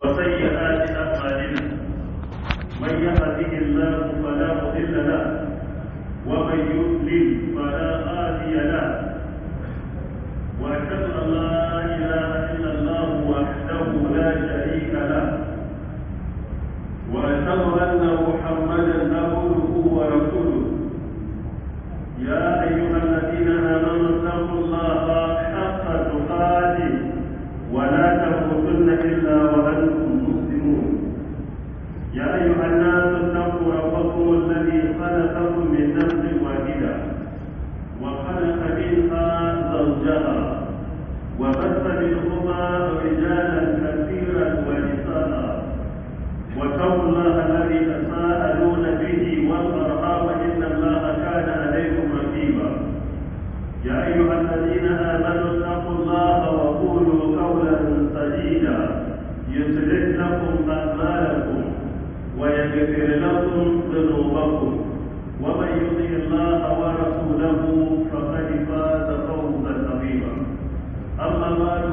وسيئات أعمالنا من يهده الله فلا مضل له ومن يضلل فلا هادي له وأشهد أن لا إله إلا الله وحده لا شريك له وأشهد أن محمدا عبده ورسوله يا أيها الذين آمنوا اتقوا الله حق تقاته ولا تموتن إلا وأنتم مسلمون يا أيها الناس اتقوا ربكم الذي خلقكم من نفس واحدة وخلق منها زوجها وبث منهما رجالا كثيرا ونساء واتقوا الله الذي تساءلون به والأرحام إن الله كان عليكم رقيبا يا أيها الذين آمنوا اتقوا الله وقولوا قولا سديدا يصلح لكم أعمالكم ويغفر لكم ذنوبكم ومن يطع الله ورسوله فقد فاز فوزا عظيما أما بعد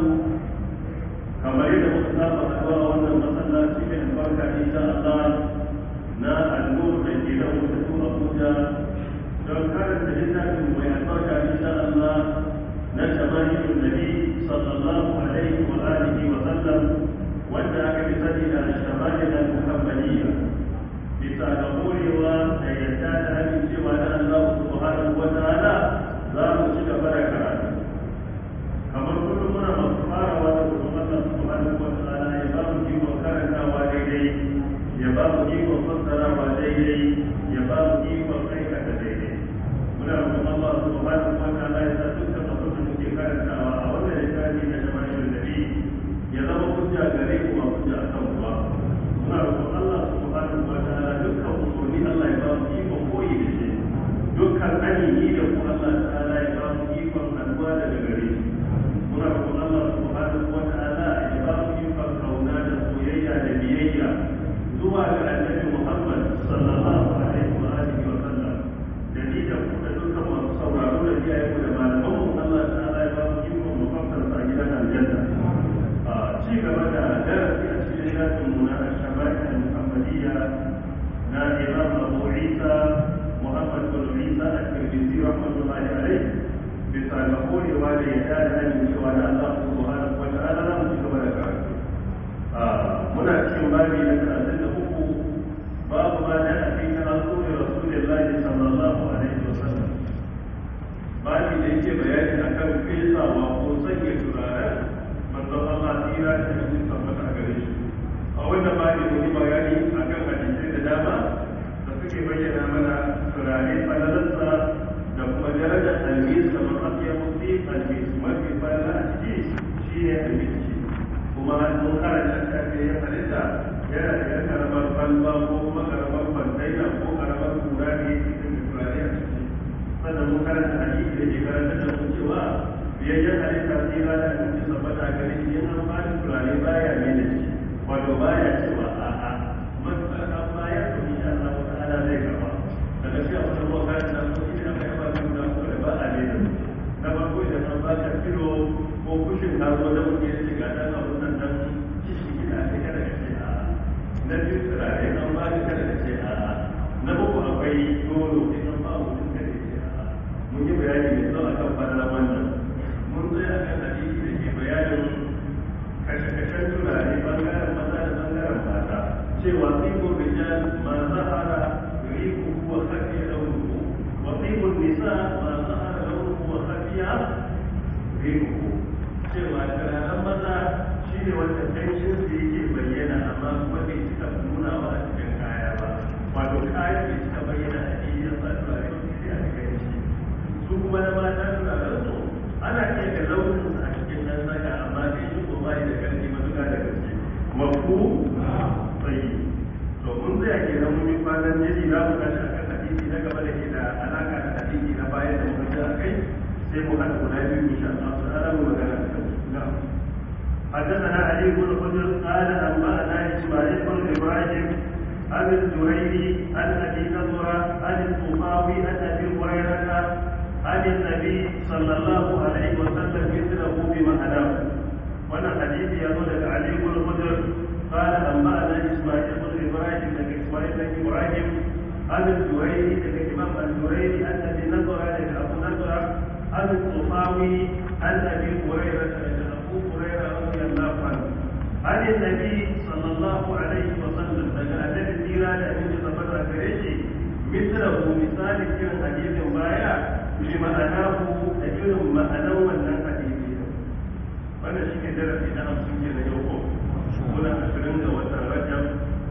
كما يدعو كتاب الأدواء والمسلات في البركة إن شاء الله na al'ur da ke da mutu Abuja don karanta littafin mai albarka insha Allah na shamaniyun nabi sallallahu alaihi wa alihi wa sallam wanda aka fi sani da shamaniyun al-muhammadiyya bisa ga horewa da yadda da amincewa da Allah subhanahu wa ta'ala za mu ci gaba da karatu kamar kullum muna masu farawa da kuma Allah subhanahu wa ta'ala ya ba mu ikon karantawa daidai ya ba mu ikon fassarawa daidai ya ba mu ikon aikata daidai muna roƙon Allah subhanahu wa ta'ala ya sa dukkan abin da muke karantawa a wannan littafi na shama'ilul nabi ya zama hujja gare mu ba hujja a kan ba muna roƙon Allah subhanahu wa ta'ala dukkan umarni Allah ya ba mu ikon koyi da shi dukkan anini da ku Allah ta'ala ya ba mu ikon alwa daga gare shi muna roƙon Allah subhanahu wa ta'ala ya ba mu ikon kauna da soyayya da biyayya zuwa ga annabi Muhammad sallallahu alaihi wa alihi wa sallam da ni da ku da dukkan masu sauraro da iyaye mu da malaman mu Allah ta'ala ya ba mu ikon mu fafar sa gidan aljanna a ci gaba da darasi a cikin shafin mu na shaba'i al-muhammadiyya na Imam Abu Isa Muhammad bin Isa al-Tirmidhi rahmatullahi alaihi bisa ga horewa da yadda da amincewa da Allah subhanahu wa ta'ala za mu ci gaba da karatu muna cikin babi na talatin da uku babu ma da a cikin rasuli rasulillahi sallallahu alaihi wasallam babi da yake bayani akan fesawa ko sanya turaren manzon Allah tsira da cikin tabbata a gare shi a wannan babi mun yi bayani akan hadisai da dama da suke bayyana mana turare falalarsa da kuma darajar almis da mafiya mutu almis mafi falala a ciki shine almis kuma mun karanta shafi ya halitta yana da yan karamar balba ko kuma karamar bandaina ko karamar kura ne cikin turare a ciki sannan mun karanta hadisi da ke karanta da mu cewa biyayyen halitta sai ba da abinci saboda gari shi an ba da turare baya ne da shi wato baya cewa a'a matsar an bayar to insha Allah wa ta'ala zai karba daga shi abin da muka karanta ko shi ne aka yaba da guda ko da ba a ne da su na farko idan an ba ka kilo ko kushin ka zo da muke shiga dan abun nan dan kishi gida ne kada ka ce a na biyu turare an ba ka kada ka ce a na uku akwai dolo in an ba mutum kada ya ce a mun yi bayani mai tsawo akan fadalar wannan mun tsaya akan hadisi da ke bayanin kashe-kashen turare bangaren maza da bangaren mata cewa tsibin rijal ma zahara riku wa khafiya launuhu wa tsibin nisa ma zahara launuhu wa khafiya riku cewa turaren maza shi ne wanda kanshin su yake bayyana amma kuma bai cika nunawa a cikin kaya ba wato kaya bai cika bayyana a cikin yasa turare wanda sai a cikin shi su kuma na mata turaren su ana iya ga launin a cikin nan saka amma sai shi ko bai da karfi matuƙa da gaske mafu tsayi to mun zai ke nan mun yi kwanan jini za mu tashi akan hadisi na gaba da ke da alaka da hadisi na bayan da muka ji a kai sai mu haɗa guda biyu insha Allah ta'ala mu magana da kansu na'am حدثنا علي بن حجر قال انبانا اسماعيل بن ابراهيم عن الزهيري عن ابي نضره عن الطفاوي عن ابي هريره عن النبي صلى الله عليه وسلم مثله بمعناه wannan hadisi ya zo daga Ali ibn Hujr قال أنبأنا إسماعيل بن إبراهيم بن إسماعيل بن إبراهيم عن الزهري بن إمام الزهري عن أبي نضرة بن أبو نضرة عن الطفاوي عن أبي هريرة بن أبو هريرة رضي الله عنه عن النبي صلى الله عليه وسلم daga annabi tsira da abin da tabbata gare shi misrahu misali kiran hadisin baya bi ma'anahu da irin ma'anar wannan hadisi wannan shi ne darasi na hamsin ke na yau ko muna ashirin ga watan rajab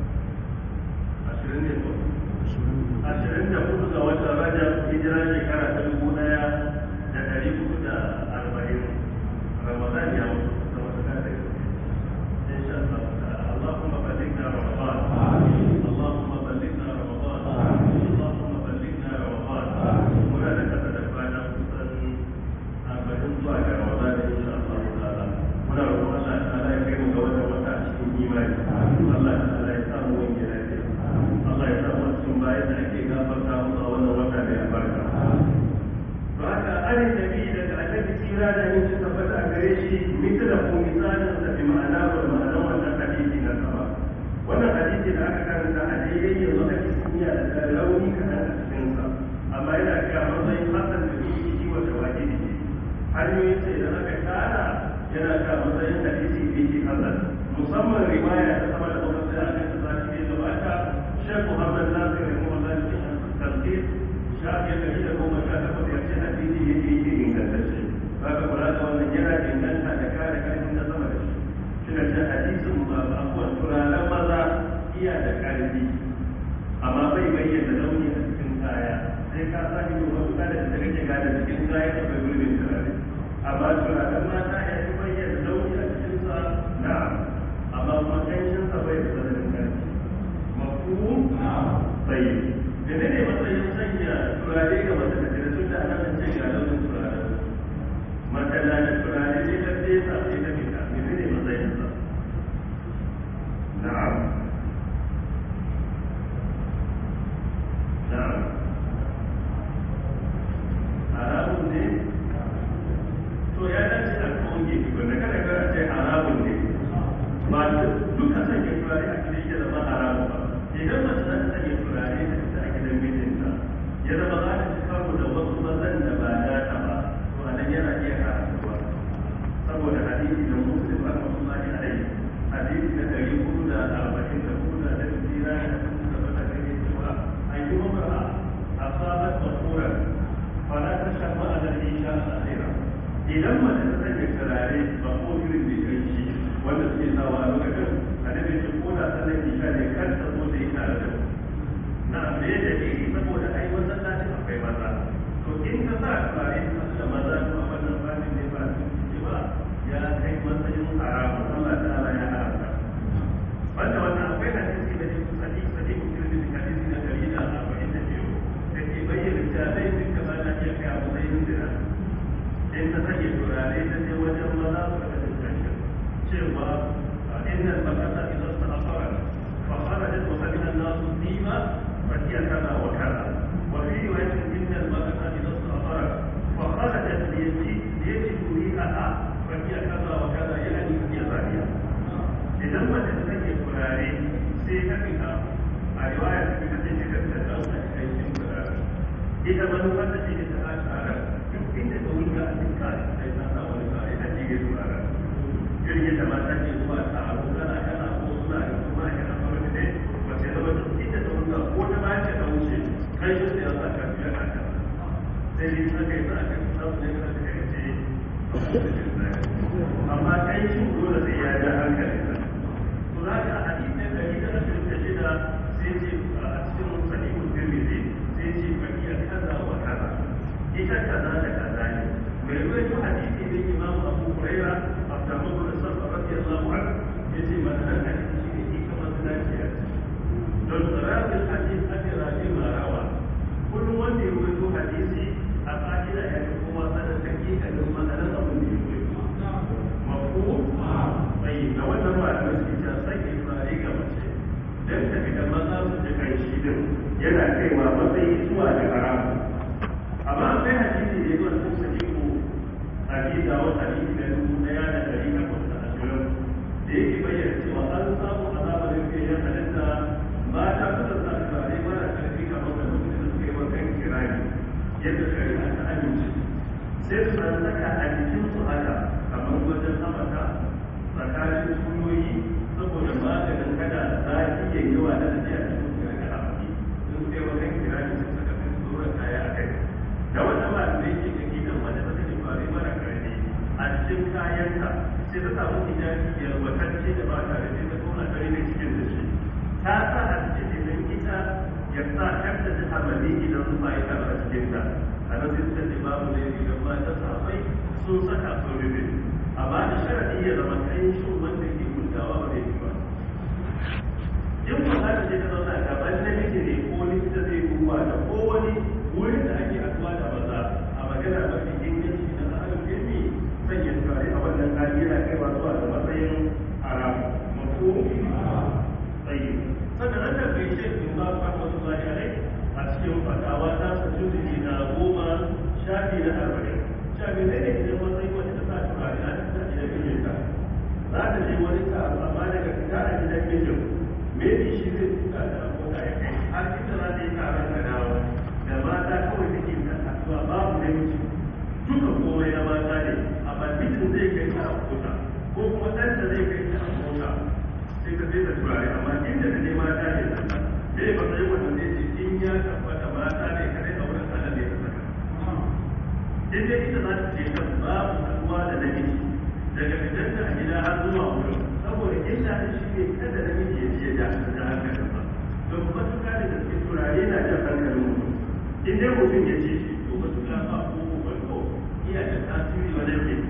ashirin ne ko ashirin da hudu ga watan rajab hijira shekara ta dubu daya da dari hudu da arba'in ramadan ya mutu da wata kare insha Allah اللهم بلغنا رمضان اللهم بلغنا رمضان اللهم بلغنا رمضان muna da kasa da kwana kusan arba'in zuwa ga ramadan insha Allah ta'ala muna roƙon Allah ta'ala ya kai mu ga wannan wata cikin imani Allah ta'ala ya samu wani lafiya Allah ya samu cikin bayan da ake gafarta musu a wannan wata mai albarka to haka an nabi daga annabi tsira da yin ci tabbata a gare shi mithla ko misalin da bi ma'ana wa ma'anar wannan hadisi na sama wannan hadisi da aka karanta a daidai yanzu ake duniya da rauni kaɗan a cikinsa amma yana kai matsayin hasan da shi wata wajibi ne hanyoyin sai da aka tara yana ka matsayin hadisi da yake hasan musamman riwaya ta sama da kuma sai aka ta zaki ne gabata shek muhammad nasir da kuma zaki tafsir shafi ɗari da goma sha takwas ya ce hadisi yake yake ingantacce baka kula da wannan yana inganta da kare karfin na sama da shi shi da ce hadisin abubuwan turaren maza iya da karfi amma bai bayyana launi a cikin kaya sai ka sa ido wasu kada da kake gane cikin kaya da bai gurbin turare amma turaren mata ya fi bayyana launi a cikin sa na amma kuma kanshin sa bai da tsananin karfi mafu bai da ne matsayin sanya turare ga wata da tare tun da ana nan ce ga launin turare mata na da turare ne ta fesa sai ta fita ne ne matsayin sa na'am na'am haramun ne to ya dace a koge wanda kada ka ce haramun ne ba duka sanya turare a cikin shi zama haramun ba idan mace za ta sanya turare da ita a gidan mijinta ya zama za ta ci karo da wasu mazan da ba data ba to a nan yana iya haramtuwa saboda hadisi da muslim rahmatullahi alaihi hadisi na ɗari hudu da arba'in da hudu da ɗari tsira da hudu da bata gani cewa ayyuka asabat masuran fala ta shafa a da isha al'adira idan mace ta sanya turare ba ko irin da kai shi wanda suke sawa a lokacin annabi ce ko da sallar isha ne kar ta zo da yi tare da na me da ke saboda ai wannan lati akwai maza to in ka sa turare da maza to a wannan fannin ne ba su ce ba ya kai matsayin haramun Allah ta'ala ya haramta wanda wannan akwai hadisi da ke sadi sadi mutum da hadisi na dari da arba'in da biyu da ke bayyana cewa zai duka ba na iya kai a matsayin zina in ta sanya turare ta je wajen maza su da discussion cewa inna al-bakata idza istaqara fa kharajat wa qabila an-nas dima fa hiya kaza wa kaza wa fi riwayatin inna al-bakata idza istaqara fa kharajat bi yadi yadi riha fa hiya kaza wa kaza yani hiya zaniya idan mace ta sanya turare sai ta fita a riwaya ta fita ce ta ta dauka cikin turare ita manufar da ce ta a tare duk inda ta wuce a cikin kare sai ta sa wani kare ta jige turare irin yadda mata ke zuwa taro kana kana ko suna da kuma a kana fara ne wace zama duk inda ta wuce ko ta ba ta wuce kai shi sai ya sa ka fiye a kan sai dai ta kai sa ka samu ne ka ta kai ce amma kai shi dole sai ya ja hankalin sa to za ka hadisi da dari da ashirin da shida sai ce a cikin sahihul tirmidhi sai ce fa iya kaza wa kaza ita kaza da kaza ne mai ruwaito hadisi ne imam abu huraira abdurrahman bin sarfa radiyallahu anhu yace ma'anar hadisi shi ne ita mazalaciya don rabin hadisi ake rabi marawa kullum wanda ya ruwaito hadisi a ka'ida ya fi kowa sanar hakikalin ma'anar abin da ya ruwaito mafu bai da wannan malamai suke cewa sake turare ga mace don ta fita maza su ji kan shi din yana kaiwa matsayi zuwa da haramu amma akwai hadisi da yawa sun sani ko hadisi a wata hadisi da dubu daya da dari takwas da ashirin da yake bayyana cewa an samu a sai su san saka a jikin su haka kamar wajen hamata tsakanin sunyoyi saboda maganin kada zafi ya yi wa da tafiya da su ga ga hafi sun sai wajen kira da su saka sai su dora kaya a kai da wata ba da yake da gidan wanda ta take fare mara karfi a cikin kayanta sai ta samu hijabi yalwatacce da ba tare da ta tona tare da cikin da shi ta sa a cikin da ita ya sa kanta ta hamali idan su ba ita a cikin ta a nan sai suka ce babu ne idan ba ta safai sun saka sun rufe amma da sharadi ya zama kai shi wanda ke gudawa ba zai ba in ba za ta je ta zauna gaban namiji ne ko likita zai duba da ko wani wurin da ake haɗuwa da maza a magana mafi inganci na tsarin ilmi sanya turare a wannan hali yana kaiwa zuwa da matsayin haram mafi tsayi sannan an tafi shi in ba fa wasu zai alai a cikin fatawa ta su juzuki na goma shafi na arba'in shafi ne ne idan matsayi wata ta sa turare a cikin gidan mijinta za ta je wani taro amma daga fita a gidan mijin maybe shi zai tuka da abota ya kai har inda za ta yi taron ka dawo da mata kawai take ta kasuwa babu namiji duka komai na mata ne amma mijin zai kai ta a mota ko kuma ɗanta zai kai ta a mota sai ka sai ta turare amma inda da ne mata ne sanda me ba sai wannan zai ce in ya tabbata mata ne kadai a wurin Allah ne ta saka in dai ita za ta je kan babu haɗuwa da namiji daga fitar da a gida har zuwa wurin saboda illa da shi ne kada namiji ya je da da hankalin ba don matuƙa da gaske turare na jan hankalin mutum in dai mutum ya ce shi to matuƙa ba ko ko iya da tasiri wajen ke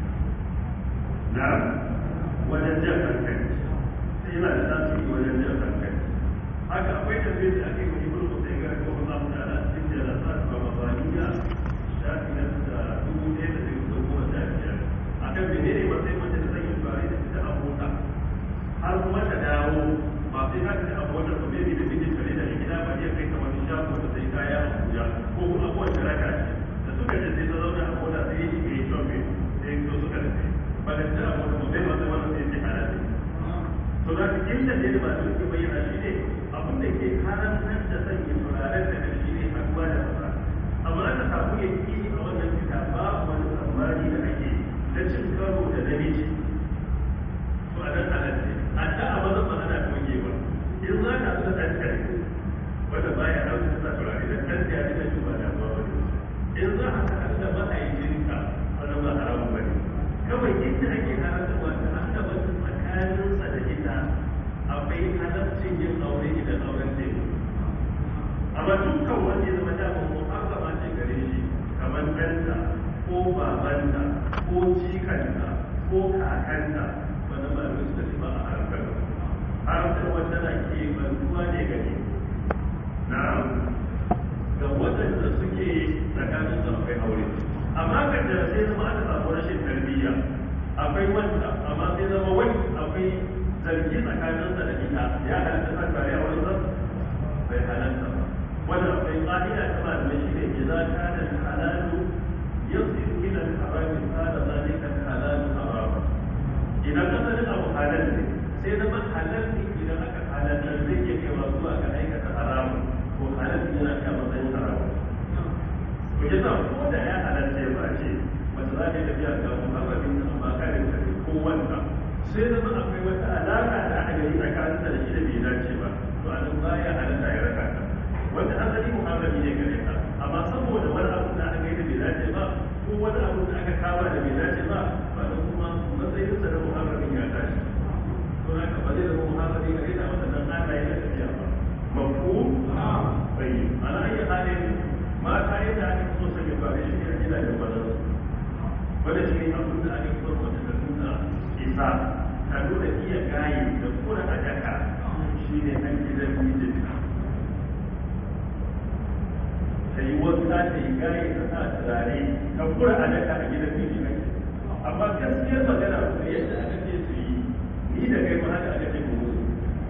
na wajen jan hankali sai yana da tasiri wajen jan hankali haka akwai tafiyar da ake yi ibn Qusay ga ko Allah ta'ala cikin da sa ba mabaniya shafi na da dubu ɗaya da ɗari da goma sha biyar akan menene matsayin mace da zai yi turare da ita a mota har kuma ta dawo ba sai ka ta a mota ba maybe da mijin tare da gida ba iya kai kamar shago da sai kaya a Abuja ko kuma kowace raka ce da suka je sai ta zauna a mota sai ya shiga ya shopping sai ya suka rufe ba da ta a mota ba bai masa wannan sai ya halatta to da inda ne ba su ke bayyana shi ne abin da ke haramtar da sanya turaren da shi ne haduwa da maza amma aka samu ya yi a wannan fita babu wani tsammani da ake na cin karo da namiji to a nan halatta a ta a maza ba ana toge ba in za ka su da ɗan kare wanda baya hausa ta turare da ɗan ya ji na jin ba damuwa ba ne in za a ka da ma'aikinka wannan ba haramun ba ne kawai inda ake haramta wata an da wata tsakaninsa da ita akwai halaccin yin aure idan auren zai amma dukkan wanda ya zama damar muharrama ce gare shi kamar ɗanta ko babanta ko jikanta ko kakanta wanda ba da suka ce ba a haramkar haramkar wanda na ke bantuwa ne gare na ga waɗanda suke tsakanin su akwai aure amma kan da sai zama aka samu rashin tarbiyya akwai wanda amma sai zama wani akwai zargi tsakaninsa da ita ya halatta sa tare a wani zan bai halatta ba wanda akwai ƙa'ida ta malamai shi ne idan kana halalu yasir ila al-harami kana zalika halalu harama idan asalin abu halal ne sai zama halal ne idan aka halalta zai iya kaiwa zuwa ga aikata haramun ko halal ne yana kai matsayin haramun to yasa ko da ya halatta ya ba ce wanda za ta yi tafiya ga muharramin amma karin kare ko wanda sai zama akwai wata alaƙa da aka gani tsakanin da shi da bai dace ba to a nan baya halatta ya raka ta wanda asali muharrami ne gare ta amma saboda wani abu da aka gani da bai dace ba ko wani abu da aka kama da bai dace ba ba da kuma matsayin sa da muharramin ya tashi to haka ba zai zama muharrami gare ta wanda nan ana yi da tafiya ba mafu bai ana iya halin mata yadda ake so sanya ba shi ne a gidajen bazansu wanda shi ne abin da ake so wata ta nuna isa ta nuna iya gaye da kura a daka shi ne an gidan mijin ta yi wanka ta yi gaye ta sa turare ta kura a daka a gidan mijin amma gaskiyar magana da yadda aka ce su yi ni da kai ma haka aka ce mu musu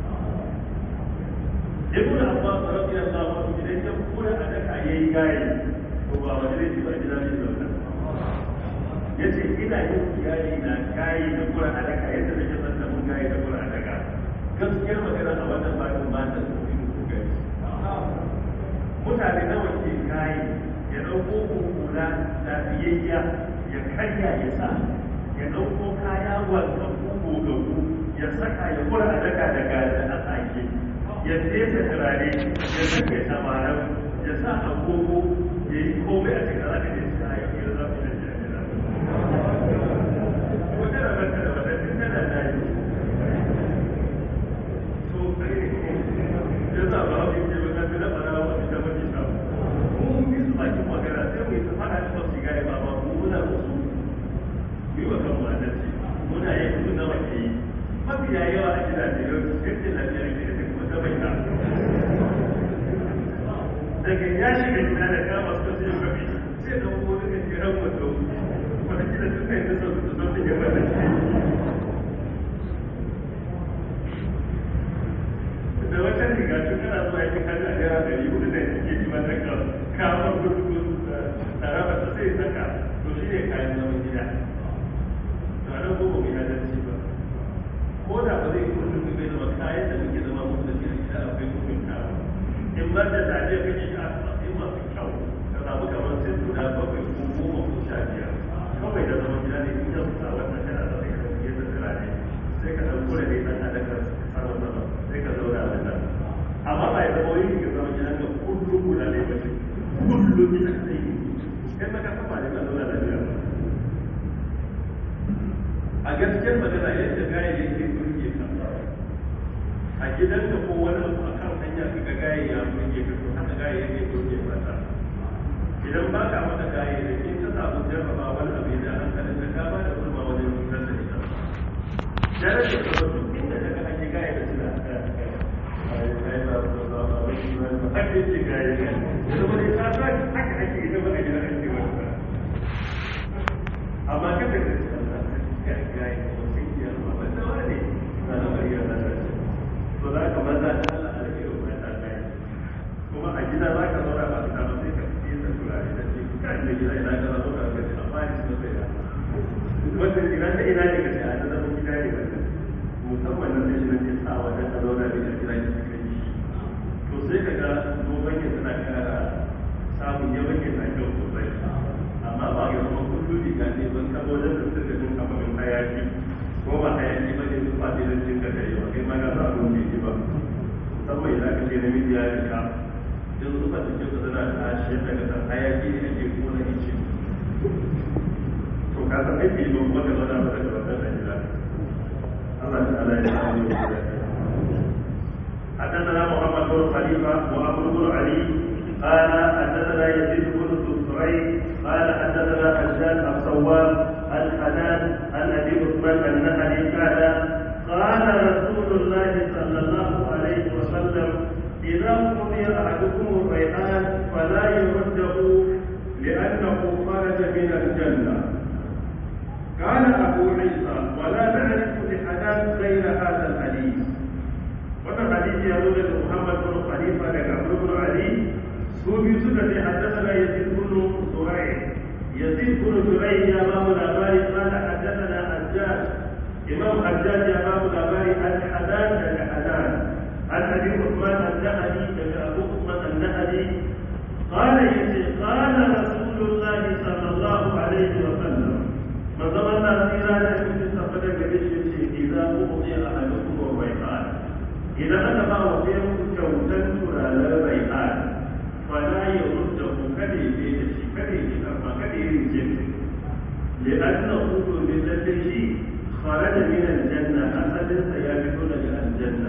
ibn abbas radiyallahu anhu idan ya kura a daka yayi gaye to ba wani ne ba gidan mijin ya ce ina yin iyali na kayi da kura a daga yadda nake son da mun kayi da kura a daga gaskiyar magana a wannan babin ba ta so in su gani mutane nawa ke kayi ya ɗauko hukula lafiyayya ya karya ya sa ya ɗauko kaya wanka kuku ga ku ya saka ya kura a daga daga da a sake ya fesa turare ya saka ya tamarar ya sa agogo ya yi komai a cikin alaƙa da ya yi ya zafi da jami'a wata rabata da wata tana da yi to ya sa ba hau ke wata fi na fara wa ita mace ta mu yi su bakin magana sai mu yi su fara shi masu gaya ba ba mu muna musu yi wa kan wadanci muna yi kudu na wace yi mafiya yawa a gidaje yau yadda lafiyar ke da kuma ta bai ta daga ya shiga gida da kama su sai kafi sai da kuma daga jiran wato wata gida suka yi nasa su zo su gaba da shi da wata riga tun kana zuwa yake kan a gara dari hudu da ke ji mata ka kama gudu tsaraba ta sai saka to shi ne kayan zaman gida to a nan goma mai adalci ba ko da ba zai kuma duk bai zama kayan da muke zama musu da cikin gida akwai hukunta ba in ba da zaje kake shi a matsayin masu kyau ka samu kamar sai guda bakwai ko goma ko sha biyar kawai da zaman gida ne in yau sa wannan kana da kai kan yadda tsira ne sai ka ɗauko da ne ɗan adakar sama sama sai ka zauna a nan amma ba ya zama wani ka zama gidan ka kullum guda ne ba kullum ina sai kai maka kafa ne ka zauna da biyar a gaskiyar magana yadda gaya yake burge ka a gidanka ko wani abu a kan hanya ka ga gaya ya burge ka to haka gaya yake burge mata idan ba ka mata gaya da in ta samu jarraba wani abu da hankalin ka ka ba da kurma wajen cutar da ita darajar ka ba duk inda ka ga an yi gaya da suna haka yake gaya da zama ne ta sa haka ake ita ba a gida ake wata amma kada ka to za ka maza da Allah da ke rubuta ta kai kuma a gida za ka zauna ba ta ba sai ka fi da turare da ce kan da gida ina ka zauna ka ce amma ni da sai da wannan gida ta ina ne ka ce a zama gida ne wannan musamman nan da shi ne sa wajen ka zauna da gida ki kai to sai ka ga dogon ya tana kara samun yawan ya na kyau sosai amma ba ya zama kullum riga ne ban ka wajen da suka jin kamar hayaki ko ba hayaki ba ne su fadi da cin da yawa kai ma na sa abin bai ji ba musamman idan ka ce namiji ya rika in su fadi ce su tana tashi yadda ka san hayaki ne ake kona ice to ka san aiki ba kuma ka zauna mata da wannan da gida Allah ta'ala ya samu da حدثنا محمد بن خليفه وابو بن علي قال حدثنا يزيد بن سريع قال حدثنا حجاج الصواب الحنان عن ابي عثمان النهري قال قال رسول الله صلى الله عليه وسلم اذا قضي احدكم الريحان فلا يرده لانه خرج من الجنه قال ابو عيسى ولا نعرف لحنان غير هذا الحديث wannan hadisi ya zo daga Muhammad bin Khalifa daga Abu bin Ali su biyu suka ce haddathana Yazid bin Zurai Yazid bin Zurai ya ba mu labari qala haddathana Hajjaj Imam Hajjaj ya ba mu labari al-Hadan daga Hadan an Abi Uthman an-Nahdi daga Abu Uthman an-Nahdi قال يسي قال رسول الله صلى الله عليه وسلم من زمان سيرا لكم تستفاد قريش إذا أعطي أحدكم الريحان idan aka ba wa ɗayan kyautar turaren rai'an fala ya rudda ku kada ya ce da shi kada ya karfa kada ya rike shi li anna hudu min lalle shi kharaja min aljanna asalin sa ya fito daga aljanna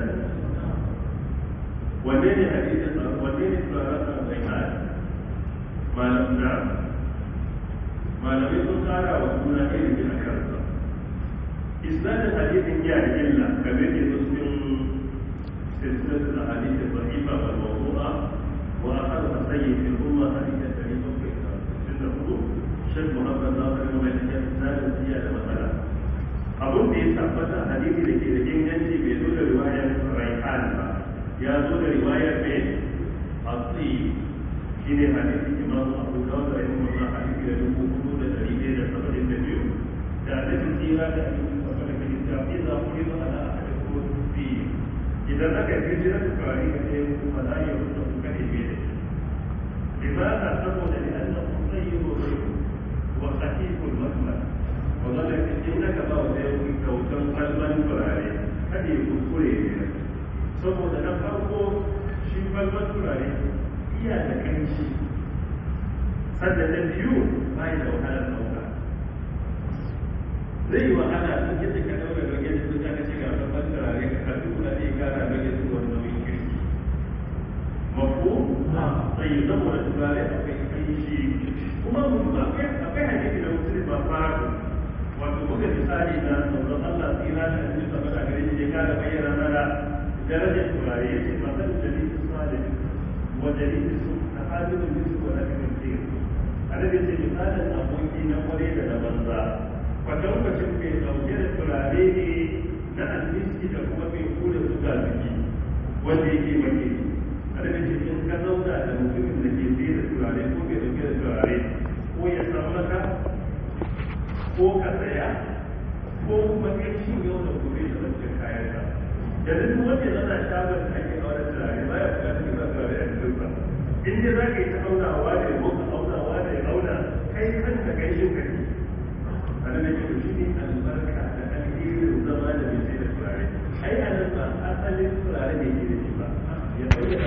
wanne ne hadisin wanne ne turaren rai'an malam na malamai sun kara wa juna ilimi a kansa isnadin hadisin ya da illa kamar ke cikin سلسلة الأحاديث الضعيفة والموضوعة وأخذها السيد في الأمة حديث الكريم في سنة شيخ محمد ناصر بن مالك إسناد زيادة مثلا abun da ya tabbata hadisi da ke da inganci bai zo da riwayar raihan ba ya zo da riwayar mai asli shi ne hadisi imam abu dawud da yin wannan hadisi da dubu hudu da dari ɗaya da saba'in da biyu da hadisi tsira da hadisi saba'in da biyu da iza kuri ba ala ahadin ko biyu idan aka yi jira da kwari ga ɗaya kuma za a yi wata kuka ne bai da لماذا تقول لأنه طيب الريح وخفيف المخمل وظلت إنك بعض يوم كوكب قلبا فراري هذه كل saboda na farko shi balbar turare iya da kanshi sannan na biyu ba da wahalar ɗauka zai yi wahala sun yadda ka ɗaura rage da su ka ce ga balbar turare ka karfi kula da ya kara rage su wani nauyin kirki mafu sai zama da turare akwai kanshi kuma mutum akwai akwai hadisi da mutum ba fara wato buga misali na sauran Allah tsira da hadisi da fada gare shi ya kara bayyana mana darajar turare ya ce matar jalisi salih wa jalisi su na hajjin bisu wa lafi mutum a da ce misalin aboki na kware da na banza kwatankwacin mai ɗauke da turare ne na almiski da kuma mai kula suga zuki wanda yake maki a da ce in ka zauna da mutumin da ke fiye da turare ko mai ɗauke da turare ko ya samu maka ko ka saya ko kuma kai shi yau da gobe da wancan kayan ka yanzu duk wanda zana shagon da ake aure turare ba ya buƙatar yin turare a cikin sa in dai za ka yi ta aunawa da ya boka aunawa da ya auna kai kanka kai yin ka ne a nan yake to shi ne albarka da alherin zama da mai sai da turare ai a nan ba asalin turare ne ke da shi ba ya bayyana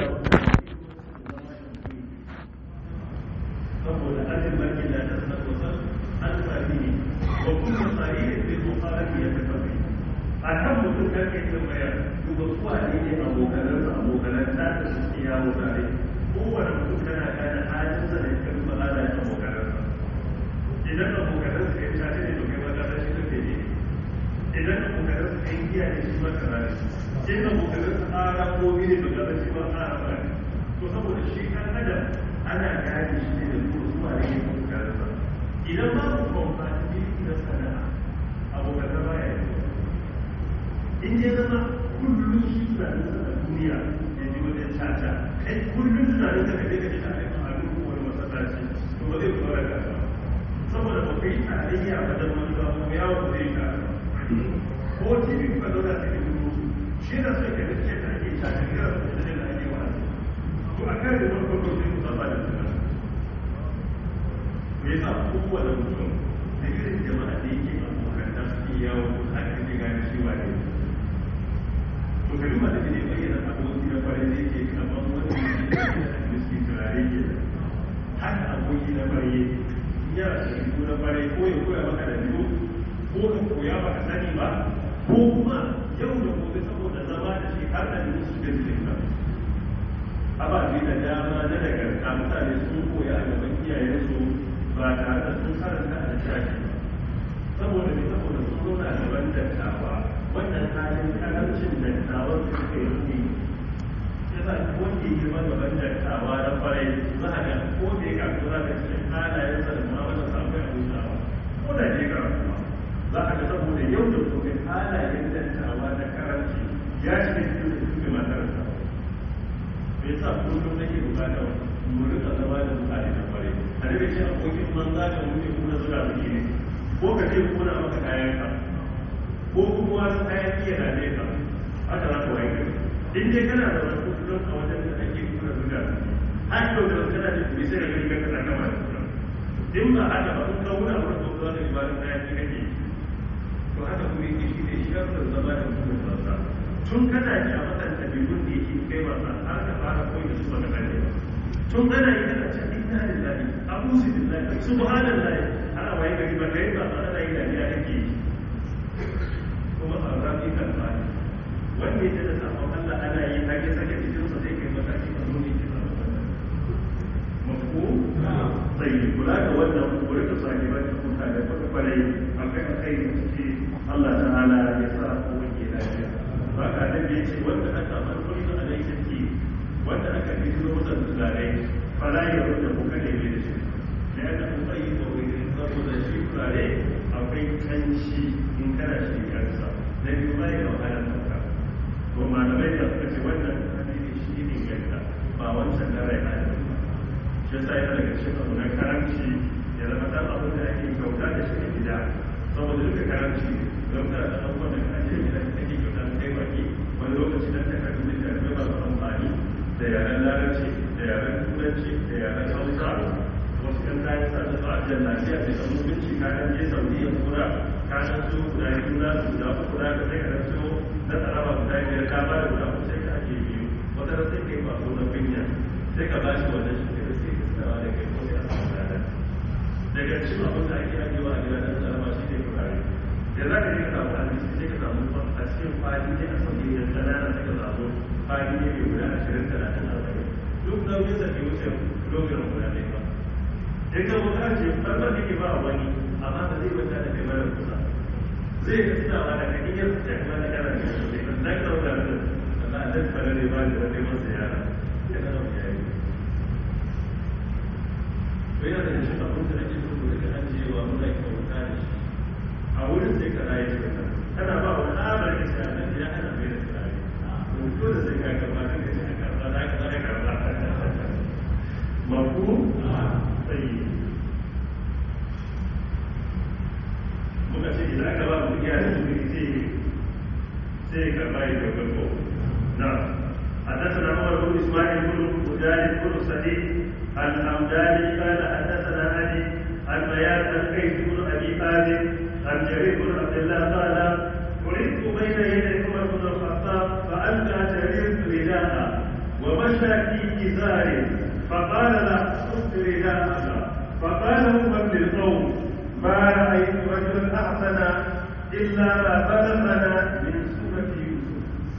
saboda ajin barkin da ta sanar wasan an sami ne wa kuma tsari da ke tsofarar ya tafi a kan mutum kan ke tambaya duba kuwa ne ne abokanan sa abokanan ta da suke yawo tare kowane mutum kana gane halin sa da kan fara da abokanan sa idan abokanan sa ya tare ne to kai ma ka shi kake ne idan abokanan sa kai giya ne shi ma kana ne idan abokanan sa ara ko ne to ka shi ma ara ba ne to saboda shi kan adam ana gane shi ne da kuwa ne ne abokanan sa idan ba ku compatibility na sana'a abokanan ba ya yi in ya zama kullum shi tunanin sa a duniya ya ji wajen caca kai kullum tunanin sa kaje ka ta aikin abin ko wani masallaci to ba zai fara da ba saboda ba kai tarayya ba da wani ba ko yawo ba zai ka ko tv ka zauna ta yi musu shi da sai ka ga ce ta ake caca ga da da ake wa to a kan da farko ko sai ku saba da tunanin me yasa kowane mutum da irin jama'a da yake abokan da suke yawo haka ne gane shi wa ne to kalma da ne bayyana aboki na kwarai da yake kamar wani miskin turare ke haka aboki na kwarai ya rasu na kwarai ko ya koya maka da biyu ko ka koya baka sani ba ko kuma yau da gobe saboda zama da shi har da musu da jikin ka ababe da dama na daga mutane sun koya a gaban iyayensu ba tare da sun karanta a littafi saboda ne saboda sun zauna gaban dattawa wannan halin karancin dattawan da suka yi ya sa ko ke girman gaban dattawa na kwarai za a ga ko da ya kasu za ka cikin halayen sa da mu'amala samun abin shawa ko da ke karatu za a ga saboda yau da gobe halayen dattawa na karanci ya ce cikin da suke matarsa me yasa kullum nake bukatar mu rika zama da mutane na kwarai a daga ce abokin manza da muke kuna zuwa muke ne ko ka ce kuna maka kayan ka ko kuma wasu kayan iya da ne ka haka za ka waye gari in dai kana da wasu kusurin a wajen da ake kuna zuga har yau da wasu kana da kuma sai da gani ka kana kama da kuma in ba haka ba in ka wuna wurin da zuwa da ibadun kayan ki kake to haka kuma yake shi ne shartar zama da mutum banza tun kana ji a matan ɗabi'un da yake kai wasa har ka fara koyi da su baka kane ba tun kana yi kana ce inna lillahi a'udhu billahi subhanallahi ana waye gari ba kai ba ana yi dariya kake yi kuma a rafi kan bani wanda ya da sabon Allah ana yi hage sake cikin sa zai kai mataki a nuni ki sabon Allah mafu sai kula da wannan kure ta sake ba ta kuka da kuma kwarai akai akai da suke Allah ta'ala ya sa ku wanke lafiya ba ka da ya ce wanda aka farkon da alai take wanda aka yi zuwa da tsarai fala ya rubuta ku kane ne da shi da ya da kuma yi da wani saboda shi turare akwai kanshi in kana shi kansa na biyu ba ya wahalar sauka to malamai da suka ce wannan hadisi shi ne ganta ba wancan na rai hadisi ba shi yasa yana daga cikin abu na karamci ya zama dan abin da ake kyauta da shi a gida saboda duka karamci don kana da abubuwan da ka ajiye gida kake kyauta da kai baki wani lokaci dan takardu da jami'ai masu amfani da yaren larabci da yaren turanci da yaren hausa idan ka yi sa da su ajiyar lafiya da kan mutunci ka ɗan je saudiya kura ka ɗan so guda biyu za su guda uku za ka sai ka ɗan so na tsaraba guda biyar ka ba da guda uku sai ka ajiye biyu wata ran sai ka yi kwaso na kunya sai ka ba shi wannan shi ne sai ka tsawa da kai ko sai a samu rana daga cikin abin da ake ajiyewa a gidan tsaraba shi ne turare da za ka je ka samu abinci sai ka samu a cikin fadi ne a sauye da ƙanana sai ka samu fadi ne mai guda ashirin talatin arba'in duk nauyin da ke wuce kilogram guda ɗaya ba in ka wuta ce farkon da ke ba a wani amma ba zai wata da kai mara kusa zai ka tunawa da kan iya fita kuma na kana da shi ne kan zaka dauka da Allah a dan fara ne ba da wani masa yara ya kana da yayi to yana da shi abin da ake so ku rika ajiyewa muna kyauta da shi a wurin sai ka rayu da kan kana ba wa tsabar isa nan ya ana mai da tsari to dole sai ka karba ka ne ka karba da ka da karba mafu sai muka ce idan aka ba mu iya da su sai sai ka bai da gabo na حدثنا عمر بن اسماعيل بن مجاهد بن سعيد الحمداني قال حدثنا علي عن بيان الكيس بن ابي حازم عن جرير بن عبد الله قال ولدت بين يدي عمر بن الخطاب فالقى جرير رداء ومشى في ازار فقال لا خذ رداءك فقال عمر للقوم ما رايت رجلا احسن الا ما بلغنا من سوره يوسف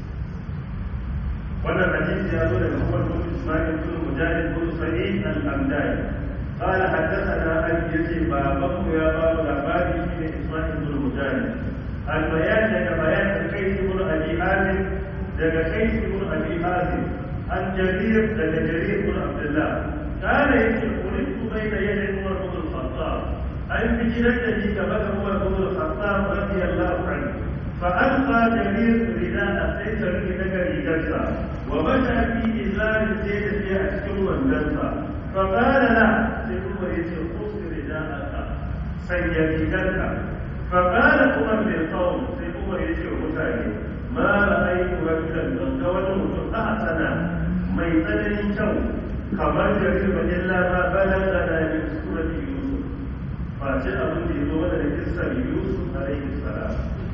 wannan hadisi ya zo daga Umar bin Ismail bin Mujahid bin Sa'id al-Hamdani قال حدثنا أبي يزيد بابه يا باب الأخبار بن إسماعيل بن مجاهد البيان لك بيان كيس بن أبي حازم لك كيس بن أبي حازم عن جرير لك جرير بن عبد الله قال يجب ولدت بين يدي عمر بن الخطاب أن بجلته كبك عمر بن الخطاب رضي الله عنه فألقى جرير رداء سيف في نجر جلسة ومشى في إزار سيد في أشكر والجلسة فقال لا سيكون يجب خذ رداءك سيدك فقال عمر للقوم سيكون يجب متاني ما رأيت رجلا من قول أحسن ميتني شو kamar jarir ba illa ma balaga da min surati yusuf fa ce abin da yazo mana da kissar yusuf alaihi salam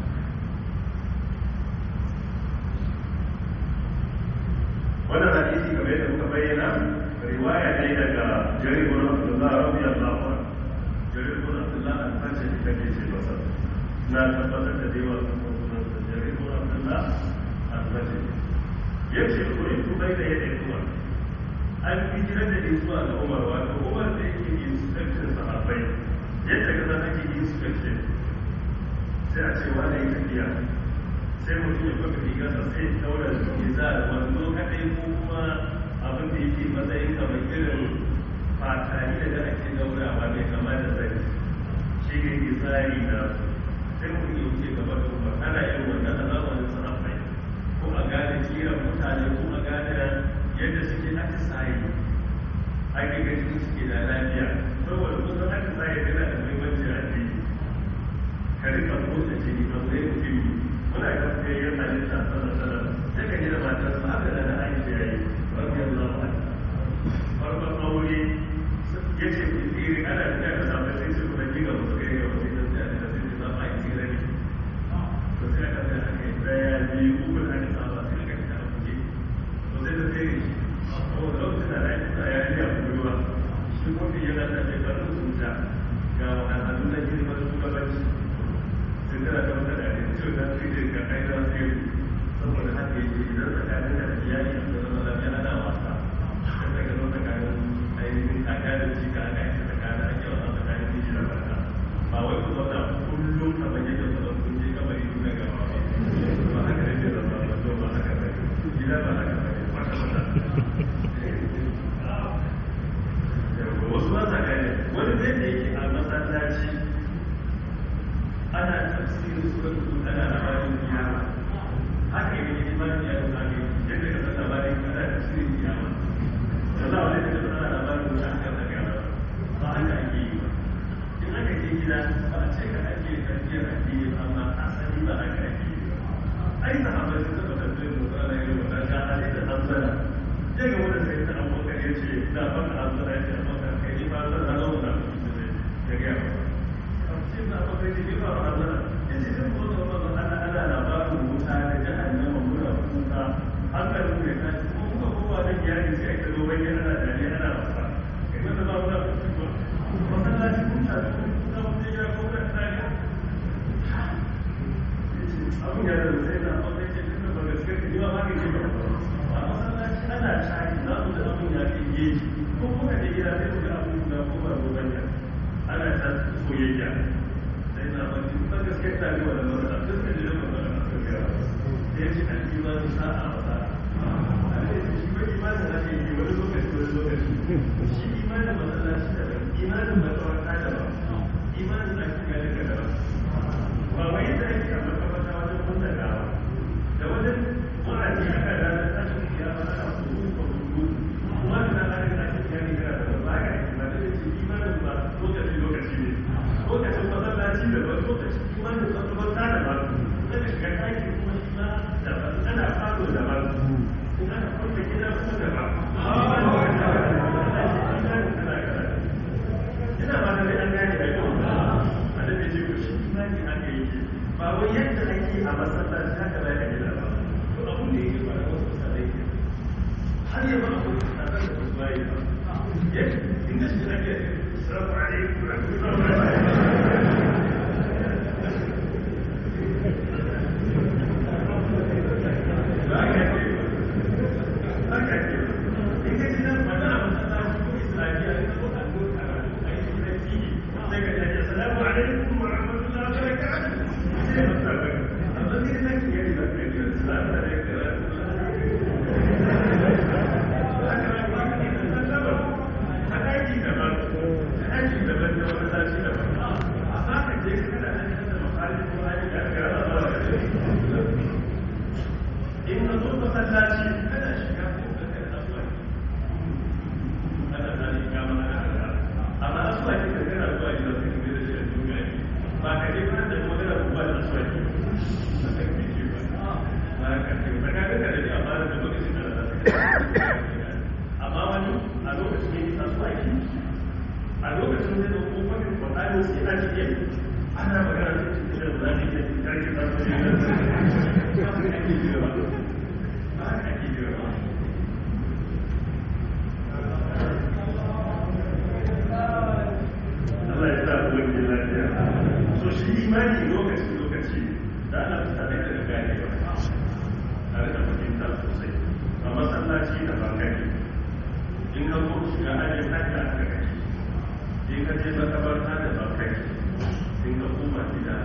wannan hadisi kamar yadda muka bayyana riwaya ne daga jarir bin abdullah radiyallahu anhu jarir bin abdullah al-fajr da ke ce masa na tabbatar da dewa sunan sa jarir bin abdullah al-fajr yace ko in ku bayyana yadda kuma an hijirar da zuwa ga umar wato umar da yake inspection sahabbai yadda ka san ake inspection sai a ce wani yi tafiya sai mutum ya kwaka rigarsa sai ya daura su ya za a wando kadai ko kuma abin da yake matsayin kamar irin fatari da ake daurawa mai kama da zai shi ne ke tsari na sai mutum ya wuce gaba da umar ana yin wannan a zamanin sahabbai ko a gane kiran mutane ko a gane yadda suke atisaye ake ganin suke da lafiya saboda kusan atisaye yana da muhimmanci a jiki ka rika motsa jini ba sai mutum muna ga sai ya sani ta sana sana sai ka ji da matar su haka da na aiki ya yi rabbi Allah wa farkon aure ya ce ku tsiri ana da ya samu sai su kuma jiga musu kai ga wasu da sai da sai za a yi tsira ne to sai aka sai aka yi daya biyu uku da aka saba sai aka yi ta kuje to sai da sai shi saboda lokacin da ake sa ya yi a kurewa shi kuma yana da mai barin sunta ga wahalhalu na girman shugabanci sun tana da wata da ne ciwo na sai ka kai da sai saboda haka yake idan tsakanin da iyali da zama lafiya ana wasa kan daga zo tsakanin ainihin kaka da cika aka yi tsakanin ake wasa tsakanin miji da mata ba wai ku zauna kullum kamar yadda ku zama kun je kamar yi na gaba ba ba haka ne zama ba to ba haka ba gida ba haka ba wata wata wasu ba sa gane wani zai da yake a masallaci ana tafsirin surat hud ana labarin kiyama haka yi ne ba ya yi sami yadda ka san labarin ana tafsirin kiyama da za a wani da ana labarin wuta haka da gaba ba haka ake yi ba in aka je gida ba a ce ka ake tafiyar addini amma asali ba haka ake yi ba ai sahabbai sun taɓa tafsirin da tsara yin wannan ga hali da hamsana ya ga wanda sai ta abokan ya ce da baka hamsana ya ce abokan kai ni ba zan na zauna iyali sai aka zo wani ana dariya ana wasa kai wanda ba wani abu ba masallaci kun ta su za mu je ya ko kan dariya abin ya da sai na wanda ke tunda ba gaskiya ka jiwa ma ka ce ba a masallaci ana shayi za mu da abin ya fi geji ko kuma da gida sai mu ga abin da ko ba zo bane ana ta soyayya sai na ba ba gaskiya ta ga wannan ba da duk da jiran ba da gaskiya sai shi al-imanu sa'a wa sa'a shi ba imanin da ke yi wani lokaci wani lokaci shi imanin masallaci da ba imanin matsawarta da ba imanin da ake gani da ba ba wai yadda ake a makamata wajen kunta gawa da wajen wa'azi aka ranar tashin kiyama ana kuru ko kuru kuma da na ranar tashin kiyama kana da ba ga ake ba da ce imanin ba lokaci lokaci ne lokacin masallaci da ba lokacin imanin matsawarta da ba kada shiga ɗaki kuma shi ma da ba ana fado da ba ana kwanta gida kuma da ba ina ba da an gane da yau a da ce ko shi imani haka yake ba wai yadda ake a masallaci haka za ka gida ba to abun da yake ba da wasu misalai ke har yaba a wasu misalai da wasu bayi ba yadda inda shi ake salamu alaikum rahmatullahi in ka zo masallaci kana shiga ko ka kai asuwa ana zane ga mana da amma asuwa ke da kana zuwa gida sai ka da shi a duniya ne ba ka je ba da magana ko ba da asuwa ke ba ka ke ce ba ba ka ce ba ka ga da ni amma da lokacin da za ka amma wani a lokacin ne asuwa ke a lokacin da ko wani Qur'ani sai a cikin ana magana da cikin da za ka yi da kake ba ka yi Allah ya sa ku wani lafiya. So shi imani lokaci lokaci da ana tare da gane ba. Tare da fahimta sosai. A masallaci da bankari. In ka ko shiga ajin hajji aka kake. In ka je makabarta da bankari. In ka koma gida.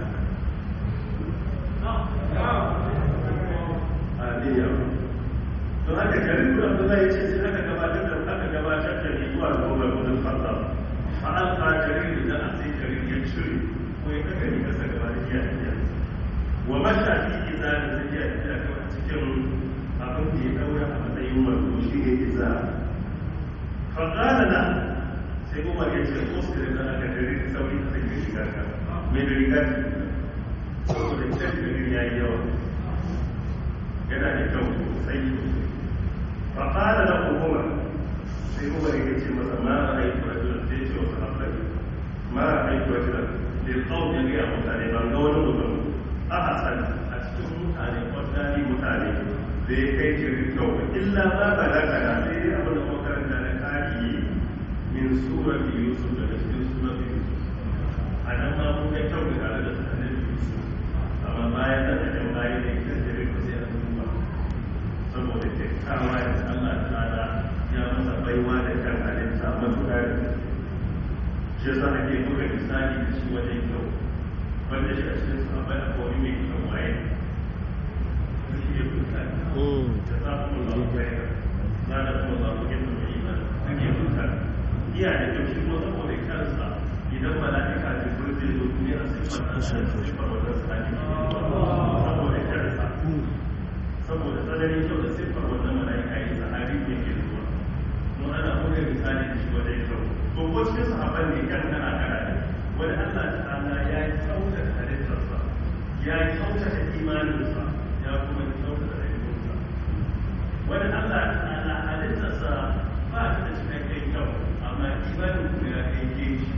Aliyah. to haka garin da Abdullahi ya ce sai aka gabatar da aka gabatar da ni zuwa ga Umar bin Khattab fa an ka garin da a sai garin ya cire ko ya kaga ni kasa gaba da iya iya wa masha fi iza da zai iya iya ga cikin abin da ya daura a matsayin wato shi ne iza fa qala la sai Umar ya ce ko sai da aka garin sauri a cikin shiga ka me da riga saboda kyan garin yayi yawa yana da kyau sosai فقال له عمر sai umar ya ce masa ma a aiki rajulan sai ce wasu haɓari ma a aiki rajulan da ya kawo ya gaya mutane ban ga wani mutum a hasan a cikin mutane ordinary mutane da ya kai jirin kyau illa ma ba da kana sai dai abin da makaranta na kari min surar yusuf daga cikin surar yusuf a nan ma mun ga kyau da tare da tsanin yusuf amma bayan da ta jan bayan da ya jirin ko sai an duba saboda kyakkyawa da Allah ta'ala ya masa baiwa da kan halitta matuƙa da shi yasa ake buga misali da shi wajen kyau wanda shi a cikin sahabbai a kowani mai kyau waye zai iya kuka da za ku mun zafi kai na da kuma za ku yin mai iman zai iya kuka iya da kyau shi kuma saboda kansa idan mala'ika da kuma zai zo duniya sai fata da shi farwatar sa ne saboda kansa saboda tsananin kyau da siffar wannan mala'ika ya sahabi ne ke zuwa mun ana buga misali da shi wajen kyau to ko cikin sahabban ne kan kana kana ne wani Allah ta'ala ya kyauta da halittarsa ya kyauta da imaninsa ya kuma kyauta da rayuwarsa wani Allah ta'ala halittarsa ba ta da cikakken kyau amma imanin kuma ya kai ke shi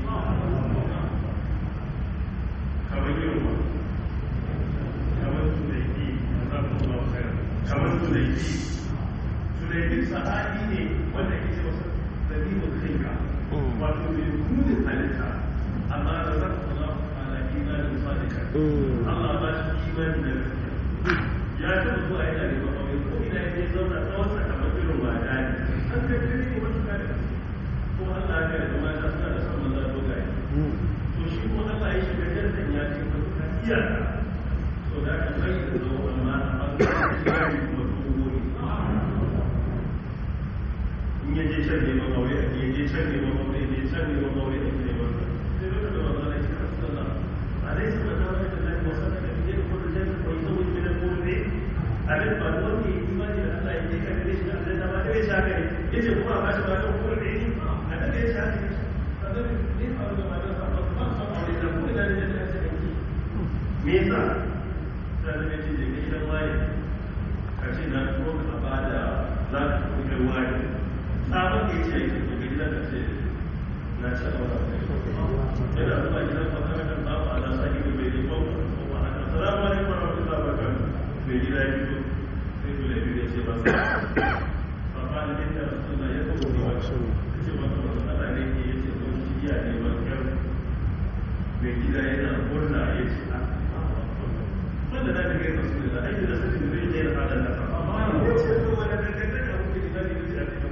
kamar yunwa kamar tunai kamar tunai Julaibin sahabi ne wanda ke ce masa dalilin kanka wato mai gudun halitta amma da za ku zama ala imanin sadika Allah ba shi imani da gaskiya ya taɓa zuwa yana da mawai ko ina ya zauna tsawon sakamakon irin wada ne an kai kiri ne wata kare ko Allah ya da mata suna da son maza dogaye to shi ko Allah ya shiga jantan ya ce ka kuka iyaka to da ka bai da zo amma a bangaren shigari kuma dogo in ya je can neman aure a ya je can neman aure ya je can neman aure a ke neman sai duka da wanda ya ce kasu Allah a dai sama da wani da zai wasa da kafin yin kuma jan ko ita wani gidan ko ne a dai ba da wani imani da Allah ya je ka gare shi a zai dama da ya sha gare ya ce kuma a bashi ba don kuma ne a da ya sha gare a da ne a wani ma da ba ba ba aure da kuma da ne da ya ce me yasa sai da ce da gidan waye ka ce na kuma ka ba da za ka kuma kai waye sabon da ya ce yake daga gidan da ce na ce a wata yana zuwa gidan makarantar babu a nasa gida bai yi babu kuma a kan salamu alaikum wa rahmatullahi wa barakatuh mai gida ya fito sai dole biyu ya ce masa papa da ne da rasulullah ya kawo ne wa ce masa wasu ana ne ke ya ce don shi iya ne wa kyau mai gida yana murna ya ce a wanda na daga yasa su da aiki da sanin zai je da fadar da amma ya ce to wanda daga daga mutum da ne ya ce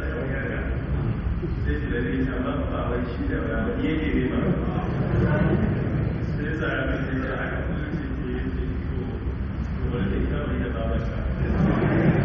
sai shi da ne ya ba ba wai shi da ba yake ne ba sai sa ya mai sai aka kuma ce ce ya ce to to wani da kawai da baba sa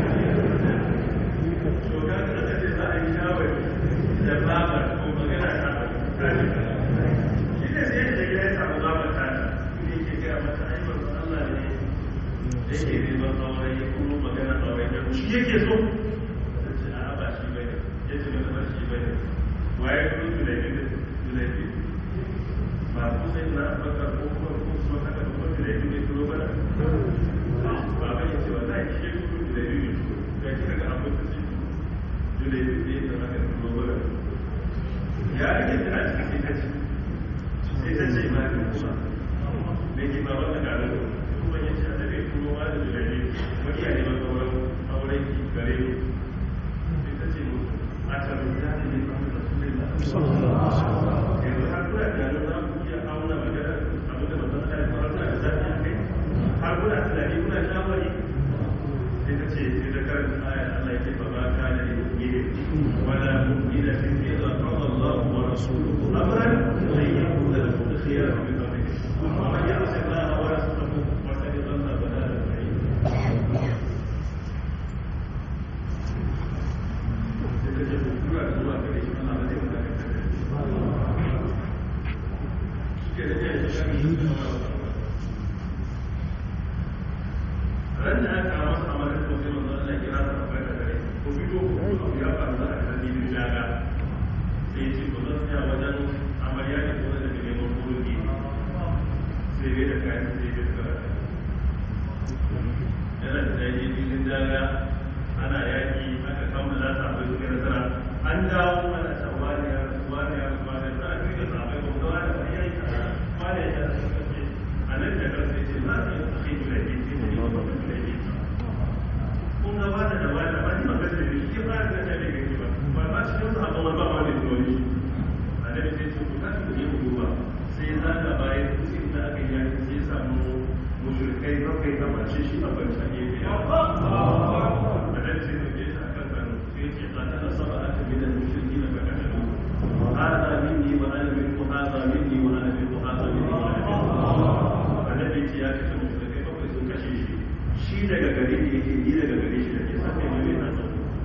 to ga ka ce za a yi shawari da baba ko magana ta shi ne sai da gida ya samu baba ta ne ke gaya mata ai ba Allah ne da yake neman aure ya kuma magana aure da shi yake so a ba shi bane yace mata ba shi bane waye ko tulaibi tulaibi ba ku sai na baka ko ko ko so haka ko tulaibi ne to ba ba ba yace wallahi shi ko tulaibi ne ga kika ga abu da shi tulaibi ne da haka to ba ya rike da cikin sai ta ce sai ta ce ma ni kuma me ke ba wanda ga nan kuma yace a tabe kuma ma da tulaibi wani ya ne ba sauran auren ki gare ni sai ta ce musu a tabbata ne ba yanzu har kuna tunanin za ku iya auna magana abin da mutum ta yi fara da zafi a kai har kuna tunani kuna shawari sai ta ce sai ta karanta ayar Allah yake ba ma ka da mu'mini wala mu'mina fi idza qada Allah wa rasuluhu amran an yakuna lahu khiyara min amrihi wa man ya'si Allah wa rasulahu wa qad dhalla dhalalan ba'ida sai ta ce ku kura zuwa gare shi Allah ba zai ran da aka kawo masa amalar ko sai manzo Allah kira ta akwai da gare ko fito ko ya faru da aka yi da daga sai ce ko zan tsaya wajen amarya ne ko da ke neman kuruki sai bai da kayan sai bai da yana da daji cikin daga ana yaki aka kammala ta abai suka nasara an dawo ana ta wani ya rasu wani ya rasu wani za a fi da sabai ko da wani ba ya yi ta wani ya rasu kace a nan da kansa ya ce za a yi sakai da laifi sai da yi ba da laifi kun ga wani da wani ba ni ba ga da shi ya fara da ta da gani ba ba ba cikin sahabban ba wani da wani annabi sai ce ku tashi ku je ku duba sai za ka bayan kusin da aka yi yaki sai ya samu mushrikai bakwai a mace shi a bancan gefe ya annabi sai dauke shi a kan kanu sai ce qatala sab'atan min al-mushrikeena fa qatalu hadha minni wa ana minkum hadha minni wa ana minkum hadha minni wa ana minkum annabi ce ya kace mushrikai bakwai sun kashe shi shi daga gare ne yake ni daga gare shi da ke sai mai mai nan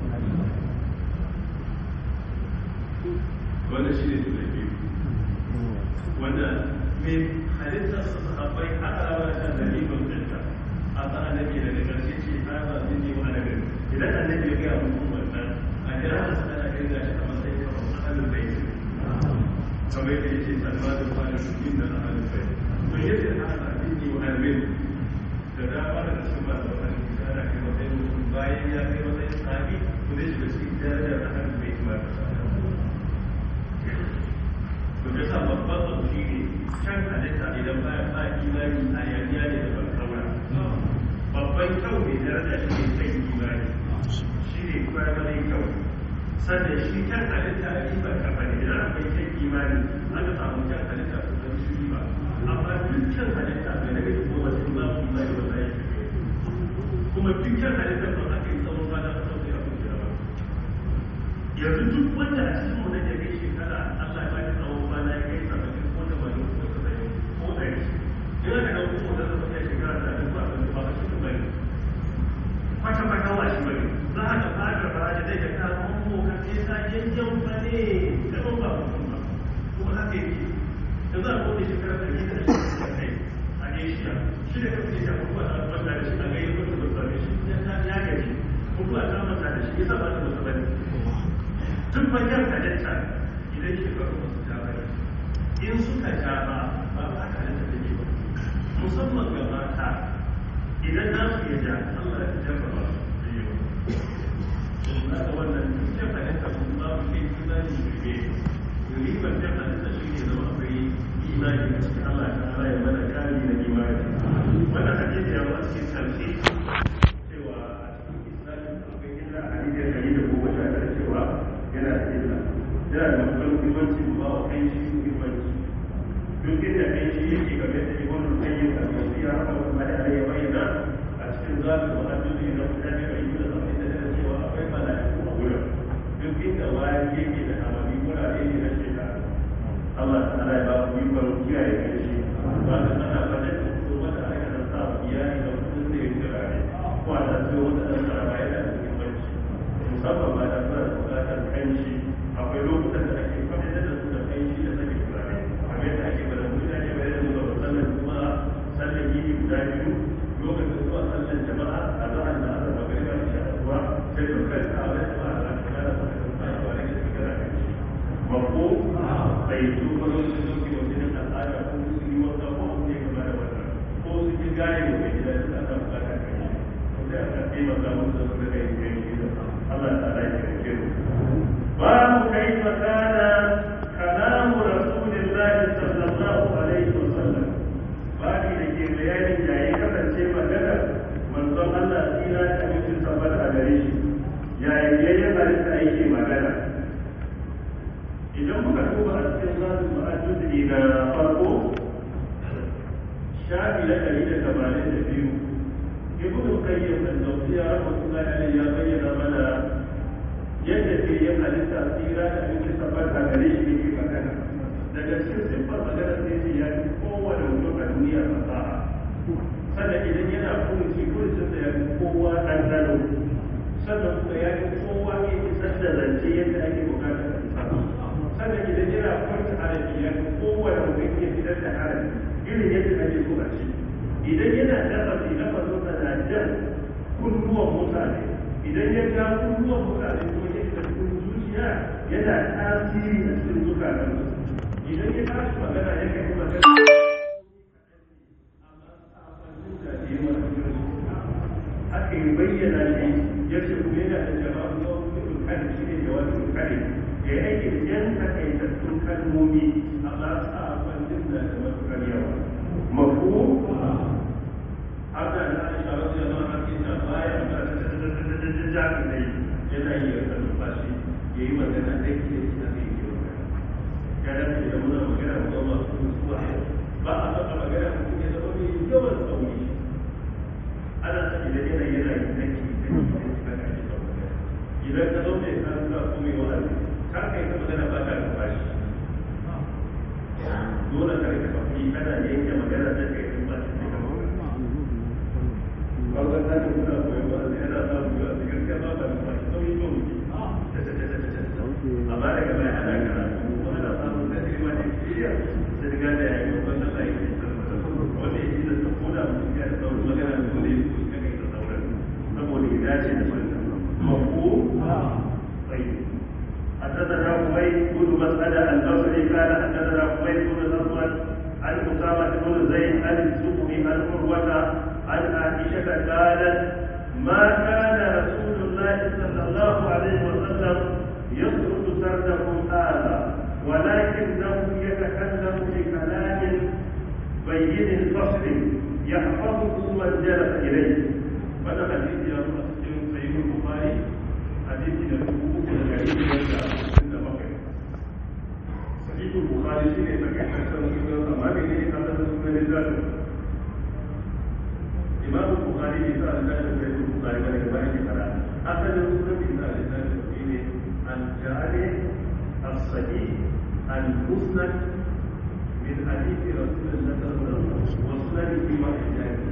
wannan shi ne da biyu wanda mai halittar su sahabbai aka rawa da dalilin dinka a ta annabi daga ƙarshe ce ta ba zai ne wani gari idan annabi ya gaya mutum wannan a jira da su ana kirga shi a matsayin kamar ahalin bai ce kamar yadda ya ce salma da kwanan shukin da ahalin bai to yadda ana addini wa almin da dama da cikin masu wani ana kai matsayin mutum bayan ya kai matsayin sahabi to zai shiga cikin darajar ahalin bai ma da to da sa babban abu shi ne can halitta idan bayan ba imani a yaniya ne da ban babban kyau mai daraja shi ne kan imani shi ne sannan shi kan halitta a riba kafa ne idan akwai kyan imani aka samu kyan halitta su zan shi riba amma duk kyan halitta bai daga yi kuma sun za su zai wa zai kuma duk kyan halitta ba aka yi tsawon ba da aka sauke a kuma ba yanzu duk wanda a cikin mu da ya kai shekara Allah ya baki tsawon ba na ya kai saba'in ko da wani ko saba'in ko ɗari ina da ɗan kuma da zama ya shekara da ɗan ba a ba a cikin bari kwata-kwata wa shi bari za a ga fadar ba da zai ga ta mu ka ce ta yanyan ba ne gaban ba mutum ba kuma haka yake da za a kone shekara da yi da shi da kai a asia shi da kafin ya kuma a banda da shi a ga yi wata da same shi ya ta ya gaji kuma a ta manta da shi ya sa ba ta masa bane duk bayan halitta idan shekaru ba su ja bane in suka ja ba ba haka halitta take ba musamman ga mata idan za su iya ja Allah ya jarra ba su yi ba na ga wannan jan halitta kun ba mu kai imani da ke ribar jan halitta shi ne zama akwai imani a cikin Allah ta ala ya mana kari da imani wannan hadisi ya wasu cikin sarki cewa a cikin islamin akwai illa a hadisi dari da goma sha tara cewa yana da illa yana da matuƙar muhimmanci ba wa kai shi muhimmanci duk inda kai shi yake game da ibn al-qayyim al-jawziyya rahmatullahi alayhi bayyana a cikin zabi wa hadisi na mutane bai yi da zama da cewa akwai mala'iku a wurin duk inda wani yake da amali wurare ne na shekara Allah ta'ala ya ba mu ikon kiyaye kai shi ba da ana fadar da kuma da aka da sa iyali da kudin da ya kira ne ko a da sai wata dan karama yana da muhimmanci musamman ba da fara bukatar kanshi akwai lokutan da ake fadar da su da kanshi da sake turare kamar yadda ake bada mutane bai da zuwa sallar kuma sallar yini guda biyu lokacin zuwa sallar jama'a a za'an da aka magana da shi a zuwa sai da kai ta wani jama'a da aka gana da aka gana da aka gana da kanshi mako bai zo ba lokacin da ke wajen al'ada ko su yi wata ko su ne gaba da wata ko su yi gane wa mai gida su aka bukata kai wanda aka taimaka musu da suka kai kai gida Allah ta ala ya kai mu babu kai makana kalamu rasulillahi sallallahu alaihi wa sallam babu da ke bayanin yayi kasance magana manzon Allah tsira ta mutum tabbata a gare shi yayin yayin halitta yake magana idan muka duba a cikin zasu ma'ajudi na farko shafi na ɗari da tamanin da biyu ibnu qayyim al-jawziyya rahmatullahi alayhi ya bayyana mana yadda ke yin halitta tsira da abin tabbata gare shi yake magana daga cikin siffar magana sai ce ya fi kowane mutum a duniya fasaha sannan idan yana furuci furucinsa ya fi kowa ɗanɗano sannan kuma ya fi kowa ke isar da zance yadda ake bukatar sannan idan yana kwanta harafi ya fi kowane mutum ya fitar da harafi irin yadda ake so a ce idan yana lafazi lafazin na jan kunnuwan mutane idan ya ja kunnuwan mutane ko ya da kun zuciya yana tasiri a cikin zukatan idan ya tashi magana ya kai magana aka yi bayyana shi ya ce kuma yana da jama'a zuwa kuma kare shi ne jawabin kare ya yi aiki da yan takaitattun kalmomi amma sa kwanjin da da matuƙar yawa mafu haka da aisha wasu yamma a cikin ta baya da jami ne yana yi ya kan bashi ya yi magana da ke da shi da ke yi ya dace da muna magana da masu mutuwa ba a saka magana mutum ya zama mai yawan tsauri ana saki da yanayi yana yi nake da ke da idan ka zo mai karanta ko mai wa'azi kar kai ta magana ba ta da bashi dole ka rika kafi kana yanke magana da kai in ba shi ne ka Kawai ta ce kuna koyon wa'azi yana samun yawa da gaskiya ba ta da bashi sauyi ko muke amma daga baya ana karatu ko ana samun da ilima da shirya da riga da yayi wannan Allah ya yi wanda ya ji da saboda mutum ya da sauran magana da dole ya yi ka kai da sauran saboda ya dace da wannan mako طيب حدثنا حميد بن مسعدة البصري قال حدثنا حميد بن الأسود عن أسامة بن زيد عن الزهري عن عروة عن عائشة قالت ما كان رسول الله صلى الله عليه وسلم يسرد سردكم هذا ولكنه يتكلم بكلام بين الفصل يحفظه من جلس إليه هذا حديث يا صحيح البخاري حديث يقول الصحيح المسند من حديث رسول الله صلى الله عليه وسلم وسننه واحجاجه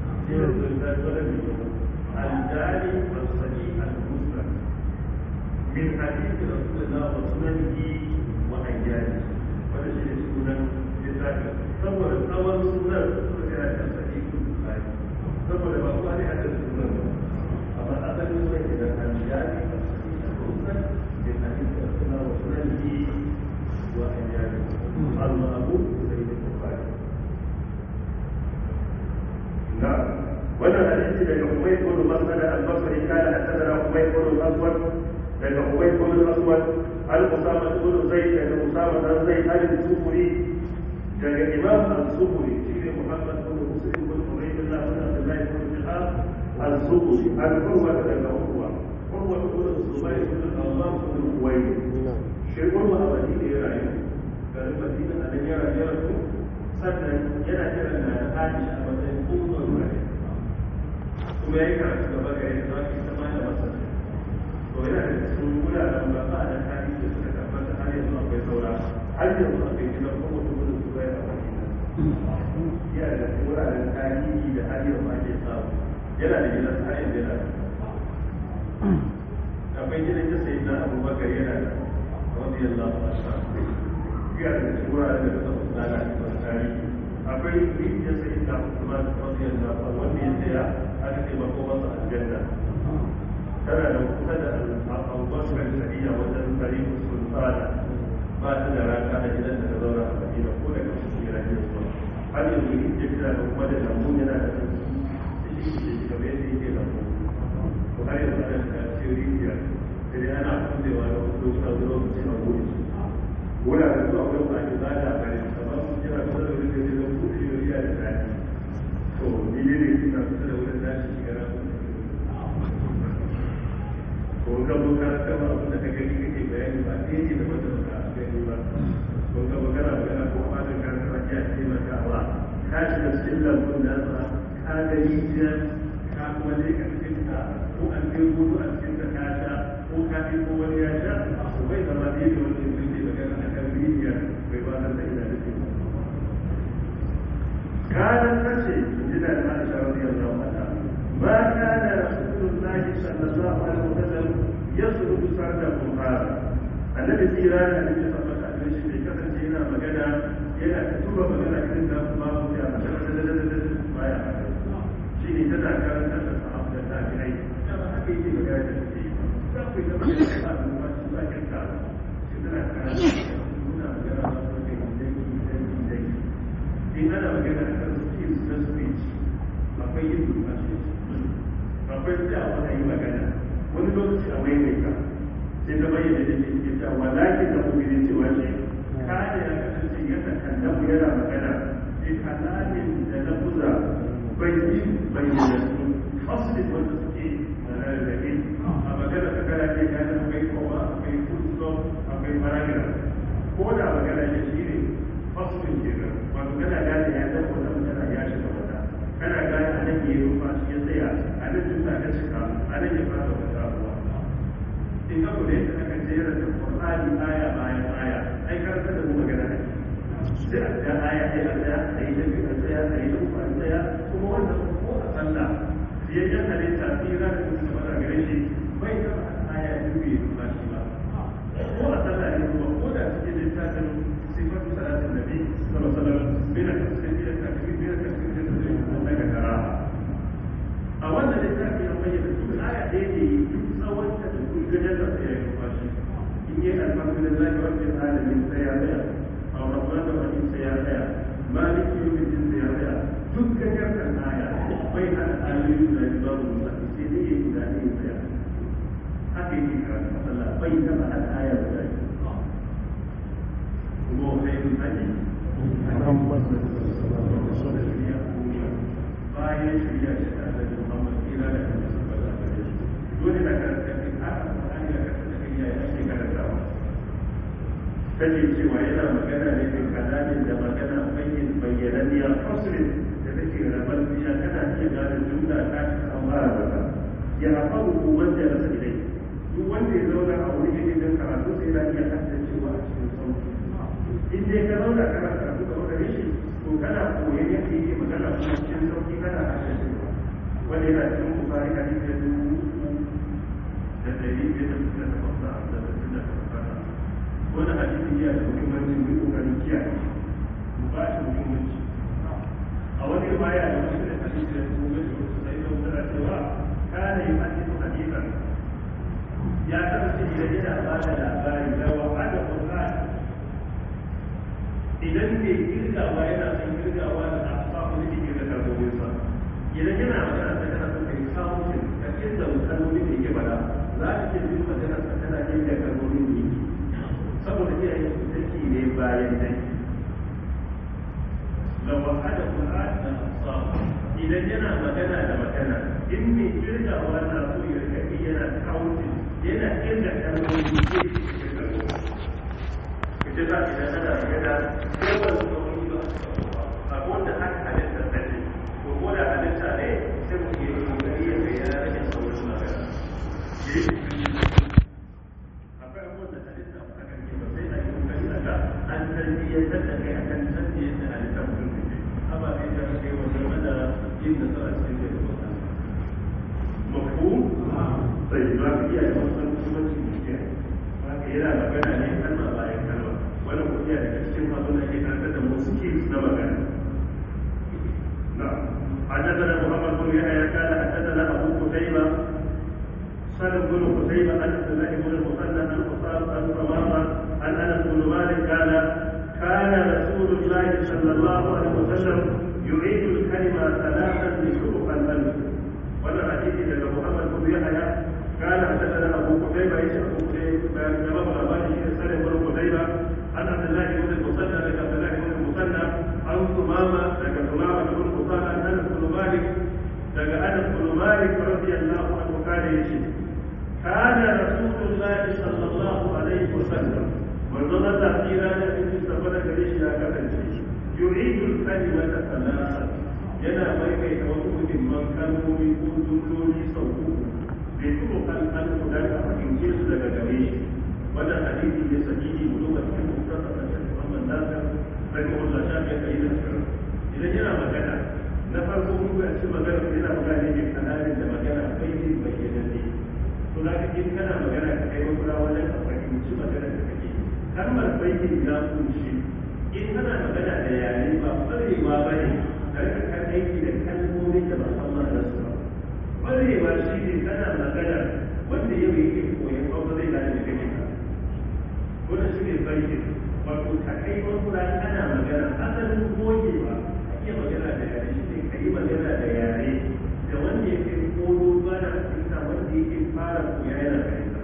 الجاري والصحيح المسند من حديث رسول الله وسننه وحجاجه ولا شيء سنن لذلك saboda tsawon sunan suka ga ya sahih bukhari saboda ba ku ne hadin sunan amma asalin sunan idan an jari a sunan bin hadith rasulullah wa sunanihi wa ajali al-ma'bud sahih bukhari na wannan hadisi daga Ubay ibn Mas'ud al-Basri kana hadathana Ubay ibn al-Aswad daga Ubay ibn al-Aswad al-Usama ibn Zayd daga Usama ibn Zayd al-Sufri daga imam al-zuhri shi ne muhammad bin muslim bin ubaydullah bin abdullah bin shihab al-zuhri al-urwa daga urwa urwa bin zubayr bin allah bin uwayd shi urwa a madina ya rayu garin madina a nan ya rayu ya rasu sannan yana kiran na da aisha a matsayin ummul rayu kuma ya yi karatu gaba gare da zaki ta ma da masa to yana da cikin wuraren ba ba da hadisi da suka tabbata har yanzu akwai saura har yanzu akwai gidan kuma mutum bai a madina yana da wuraren tarihi da har yau ma ke samu yana da gidan har yanzu yana akwai gidan da sai na abubakar yana da wani yalla ba sa yana da wuraren da suka fi nana da tarihi akwai rijiyar sai na usman wani yalla ba wanda ya tsaya aka ce ba ko masa aljanna tana da kusa da abubakar sariya wajen tarihin sultana ba ta da raka a gidan da ta zauna a madina ko daga cikin gidan zuwa har yanzu in ce kira da kuma da lambu yana da sauki da shi ke shi kamar yadda yake lambu to har yanzu ana da cikin rijiya da dai ana kullewa da wasu lokuta zuwa lokaci a wuri wuraren zuwa wani ba ake zada a gari kamar sun kira kusa da wurin da zai zama kuɗi da riya da daɗi to ni ne ne suna kusa da wurin dashi shiga na ko ka zo ka kama abin da ka gani kake bayani ba ɗaya ne da wanda ba gani ba ko ka magana magana ko ma da kan ka ya ce maka ba ka shi da cikin lambun da sa ka ga rijiya ka kuma je ka cikin ka ko an kai gudu a cikin ka ka sha ko ka fi ko wani ya sha ko bai zama ɗaya da wanda ya ce magana a kan rijiya bai ba da ina da ke kanan kace jina da Aisha radiyallahu anha ما كان رسول الله صلى الله عليه وسلم يسلك سرده هذا النبي سيران النبي صلى الله عليه وسلم bai kasance yana magana yana tuba magana irin da kuma mu ya ba ya shi ne tana karanta da sahabu da tabi'ai kama haka yake magana da shi za ku yi da magana da sahabu ba su ba kin ta shi tana karanta muna magana da su kai dangi dangi dangi in ana magana akan skills na speech akwai yin numfashi akwai tsayawa a yi magana wani lokaci a maimaita sai ta bayyana da ke cewa walakin da kuma ne cewa shi kada ya kasance yana kallamu yana magana sai kalamin da na buza bai yi bayyana su fasilin wanda suke rarrabe a magana ta kana ke gane akwai kowa akwai full stop akwai paragraph ko da magana ya shi ne fasilin kenan wato kana gane ya zama wata magana ya shiga wata kana gane a nan ya yi numfashi ya tsaya a nan jumla ta cika a nan ya fara wata sabuwa in ka kula yadda aka jera da Qur'ani aya bayan aya ai karanta da mu magana ne sai a ga aya sai a tsaya a yi dabi a tsaya a yi da uku a tsaya kuma wanda ko a sallah biyayyen halitta tsira da kuma sama gare shi bai taba aya biyu bai numfashi ba ko a sallah ne kuma ko da cikin littafin sifatu salatin nabi sallallahu alaihi wasallam bin at-tasbih bin at-takbir bin at-takbir bin at-tasbih daga karaha a wannan littafi ya bayyana duk aya ɗaya ne duk tsawon ta da duk gajen da sai ya yi kwashi in yi alhamdulillah rabbil alamin sai ya tsaya a rahman da rahim sai ya tsaya maliki yawmin din sai ya tsaya duk gajen kan aya bai hada ayoyi da babu musamman sai dai ya guda ne ya tsaya haka yake karatu Allah bai taba hada aya guda kuma kai mun sani Muhammad bayan shirya shi da Annabi Muhammad ila da kan sallallahu alaihi wasallam dole da karanta kin haka Qur'ani da karanta kin ya ake karantawa kace cewa yana magana ne da kalamin da magana bayyin bayyananniya faslin da take rabar biya kana iya gane jumla ta amma ba ya hafazu wanda ya rasa dai duk wanda ya zauna a wuri ne don karatu sai da iya haddacewa a cikin in dai ka zauna kana karatu da wanda shi to kana koyon yadda yake magana kuma cikin sauki kana harshen shi wanda yana cikin bukari hadisi da dubu uku da ɗari biyar da suka tabbata a da sittin da tabbata wani hadisi yana da muhimmanci mai kokarin kiyaye mu ba shi muhimmanci a wani baya da wasu da hadisi da dubu da wasu sai da wani cewa kana yi hadisi hadisan ya kasance idan yana ba da labari da wa'ada Qur'an idan mai girgawa yana son girgawa da asfafu da ke da kalmomin sa idan yana magana ta kana son kai samun ka kirga kalmomin da yake bada za ka ce duk magana ta kana kirga kalmomin da yake saboda iyaye su dake ne bayan dake da wa'ada Qur'an da asfafu idan yana magana da magana in mai kirgawa na so ya rika yana counting yana kirga kalmomin da yake ita za ta yana yana yawan sauƙi ba abu da aka halitta ta ne ko ko da halitta ne sai mu yi kokari ya kai yana rage sauƙin magana akwai abubuwan da halitta ba aka rike ba sai a yi kokari a ga an tarbiyyantar da kai akan tarbiyyar da halitta mutum da ke ababe da aka yi wajen mana yin da sa'a cikin da ya mafu sai za ka iya yi wasu muhimmanci da ke yana magana ne kalma bayan kalma wani kuma daga cikin masu da ke karanta da mu suke na magana na حدثنا محمد بن يحيى قال حدثنا ابو قتيبه سلم بن قتيبه عن عبد الله بن المثنى عن قصاب عن ثمامه عن انس بن مالك قال كان رسول الله صلى الله عليه وسلم يعيد الكلمه ثلاثا لشروق الالف وانا حديث لك محمد بن يحيى قال حدثنا ابو قتيبه ايش ابو قتيبه جواب الاباني سلم بن قتيبه عن عبد الله بن المثنى لك عبد الله بن المثنى عن ثمامه لك ثمامه بن قصاب عن انس بن مالك لك انس بن مالك رضي الله عنه قال يشي كان رسول الله صلى الله عليه وسلم وظل تأثيرا في مستقبل كريش يا كفنشي يعيد الكلمة ثلاثة yana maimaita wasu muhimman kalmomi ko jumloli sau uku bai tuko kan an guda a fahimce su daga gare shi wannan hadisi ne sahihi mu duba cikin mutum a kan Muhammad Nasir daga Allah shafi kai da shirin idan yana magana na farko mun ga cikin magana yana magana ne kanalin da magana bai ne bayyana ne to da kake kana magana ka kai makura wajen ka fahimci magana da kake kalmar baitin ya kunshi in kana magana da yare ba kwarewa ba ne karka kan aiki da kalmomin da ba san ma'anar su ba kwarewa shi ne kana magana wanda yau yake koyon abu zai gane da kake ka wannan shi ne baitin wato ka kai makura kana magana asalin gogewa ka iya magana da yare shi ne ka yi magana da yare da wanda yake koyo bana fahimta wanda yake fara koya yana fahimta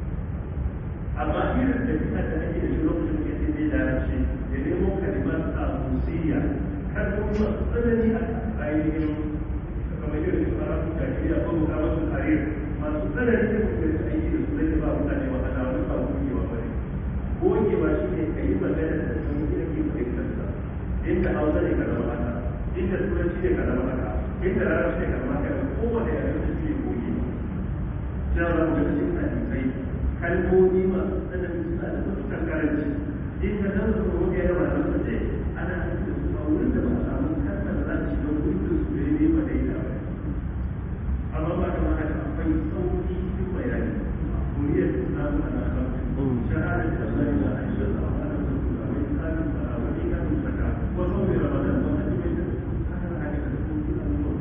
amma irin da bisa da ake da shi lokacin da yake zai larabci da nemo kalimar abusiya kalmomi masu tsanani a ainihin kamar irin su arabun jahiliya ko mukamatu harir masu tsanani da kuma da aiki da su zai ba mutane wahala wani ba gogewa ba ne gogewa shi ne ka yi magana da sun yi ake fahimtar sa inda hausa ne ka zama haka inda turanci ne ka zama haka inda larabci ne ka zama haka kowane yare da shi ne gogewa ya ba mu da cikin hadisai kalmomi masu tsanani suna da matuƙar karanci in ka zama da kuma ya yawa da su ce ana da su a wurin da ba a samu kalmar za su shiga wurin da su ne ne ba dai da ba amma ba da haka akwai sauƙi cikin bayani kuriyar su samu ana kan shahadar da Allah ya aisha da ana da su a wani tsarin ba a wani kan saka ko sauƙi ramadan ba a cikin da haka na haka da sauƙi a zuwa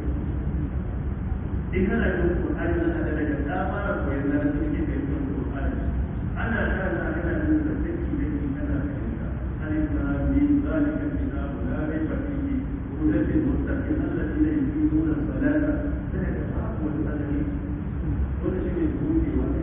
in kana yin Qur'ani na da daga dama da koyon da suke kai Qur'ani ana kana kana yin da take da ni kana fahimta alif lam mim zalika kitabu la rayba fihi hudan lil muttaqin alladhina yuqimuna as-salata sai ka samu wani alani wanda shi ne buɗe wani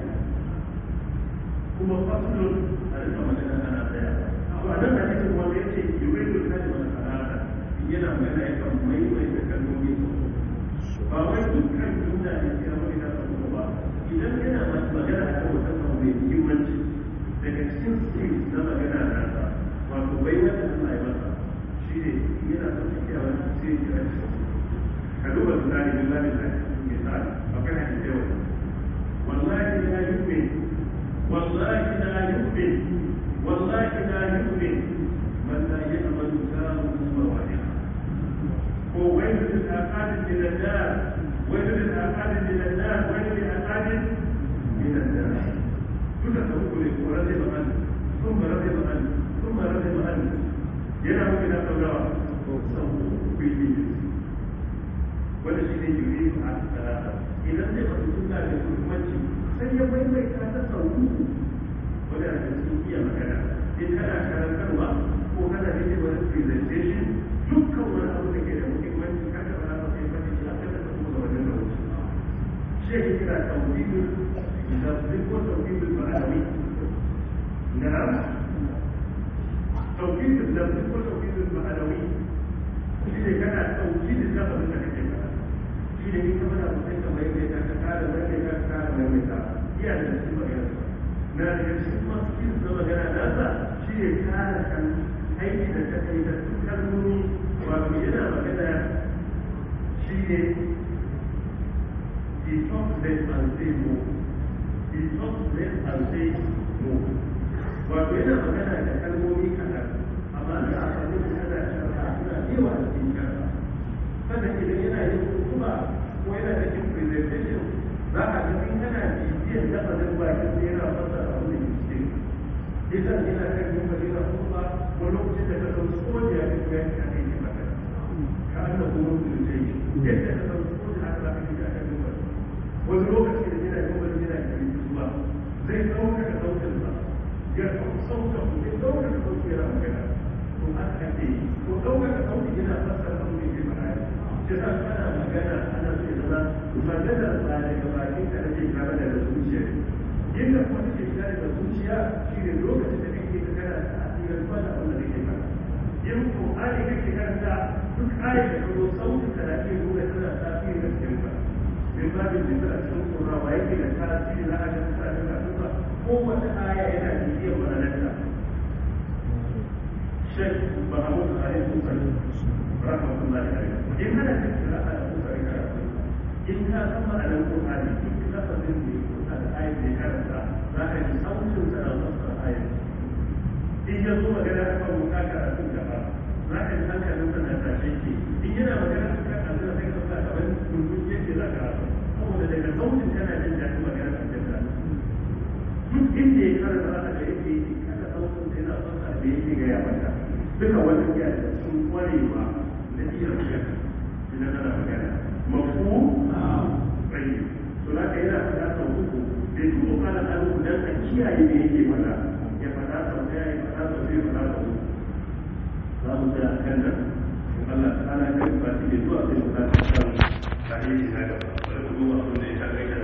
kuma fasulun a rika magana ana tsaya to a nan hadisin wanda yace yuwidu kalmar salata yana magana yakan maimaita kalmomi sau ba wai dukkan jumla ne sai wani da su ba idan yana magana a kan wata abu mai muhimmanci daga cikin skills na magana na sa wato bai wanda Allah ya masa shi ne yana son tafiya wani sai ya ci ka duba misali misali da misali akwai hadisi yau wallahi la yu'min wallahi la yu'min wallahi la yu'min للعقاد من النار ويل للعقاد من النار ويل للعقاد من النار كل تقول ورزق عنه ثم رزق عنه ثم رزق عنه ينام إلى قبره wanda shi ne yuri a talata idan zai faɗi suna da muhimmanci sai ya maimaita ta sau uku wanda a cikin iya magana in kana karantarwa ko kana yin wani presentation dukkan wani abu da ke da muhimmanci ka taɓa na sai faɗi shi a kan da kuma ga wajen da wuce shi ya kira tawhidul lafzi ko tawhidul ma'anawi na'am tawhidul lafzi ko tawhidul ma'anawi shi ne kana tawhidul lafzin da kake faɗa shi ne in ka faɗa mutum ka maimaita ka kara maimaita ka kara maimaita iya da cikin magana na daga cikin kuma cikin na magana nasa shi ne kara kan aiki da ta kai da su kalmomi wato yana magana shi ne he talk less and say more he talk less and say more wato yana magana da kalmomi kaɗan amma da aka yi ana sharha suna yawa da cikin sharha sannan idan yana yin kuma ko yana da yin presentation za a ga in kana bibiyar lafazin bakin da yana fasa abin da ke cikin idan yana kan yin bari na kuma ko lokacin da ka ɗauki soja ya fito ya ka kai maka ka an da kuma mutunce yadda ka ɗauki soja haka za ka fita kan yin bari wani lokaci da yana yin bari yana da yin zuwa zai ɗauka ka ɗaukar ba ya ɗauka zai ɗauka ka ɗauki yana magana to haka ake yi ko ɗauka ka ɗauki yana fasa abin da ke magana kira kana magana ana so ya zama magana ba daga bakin ka nake kama daga zuciya inda kuma take fita daga zuciya shi ne lokacin da kake ka kana da asirin ba da wanda kake fara yin ƙoƙari kake karanta duk ayat da kuma sautin ka da ke nuna tana tasiri da cikin ka min ba da jinta a cikin tsoron wa yake da tasiri na ajin sa da kasuwa kowace aya yana bibiyar ma'anarta shek mahamud alaihi wasallam rahmatullahi alaihi in kana tattara a da kokarin karatu in ka san ma'anar Qur'ani duk lafazin da ya kusa da ayat da ya karanta za ka ji sautin sa na fassara ayat in ya zo magana a kan wuta karatun gaba za ka ji hankalin sa na tashe ke in yana magana a kan abin da sai ka sa kamar mutum yake za ka rasu saboda daga sautin kana jin daɗin magana a cikin duk inda ya karanta za ka ga yake kada sautin sa yana fassara da yake gaya mata duka wani iya da sun kwarewa da iya magana idan ana magana mafu tsayi to na kai yana faɗa sau uku bai tuko kana alu dan a kiyaye da yake faɗa ya faɗa sau ɗaya ya faɗa sau biyu faɗa sau uku za mu tsaya kan nan in Allah ta ala kan ba shi ne zuwa sai mu ta kan tarihi na gaba bari mu duba abin da ya ta kai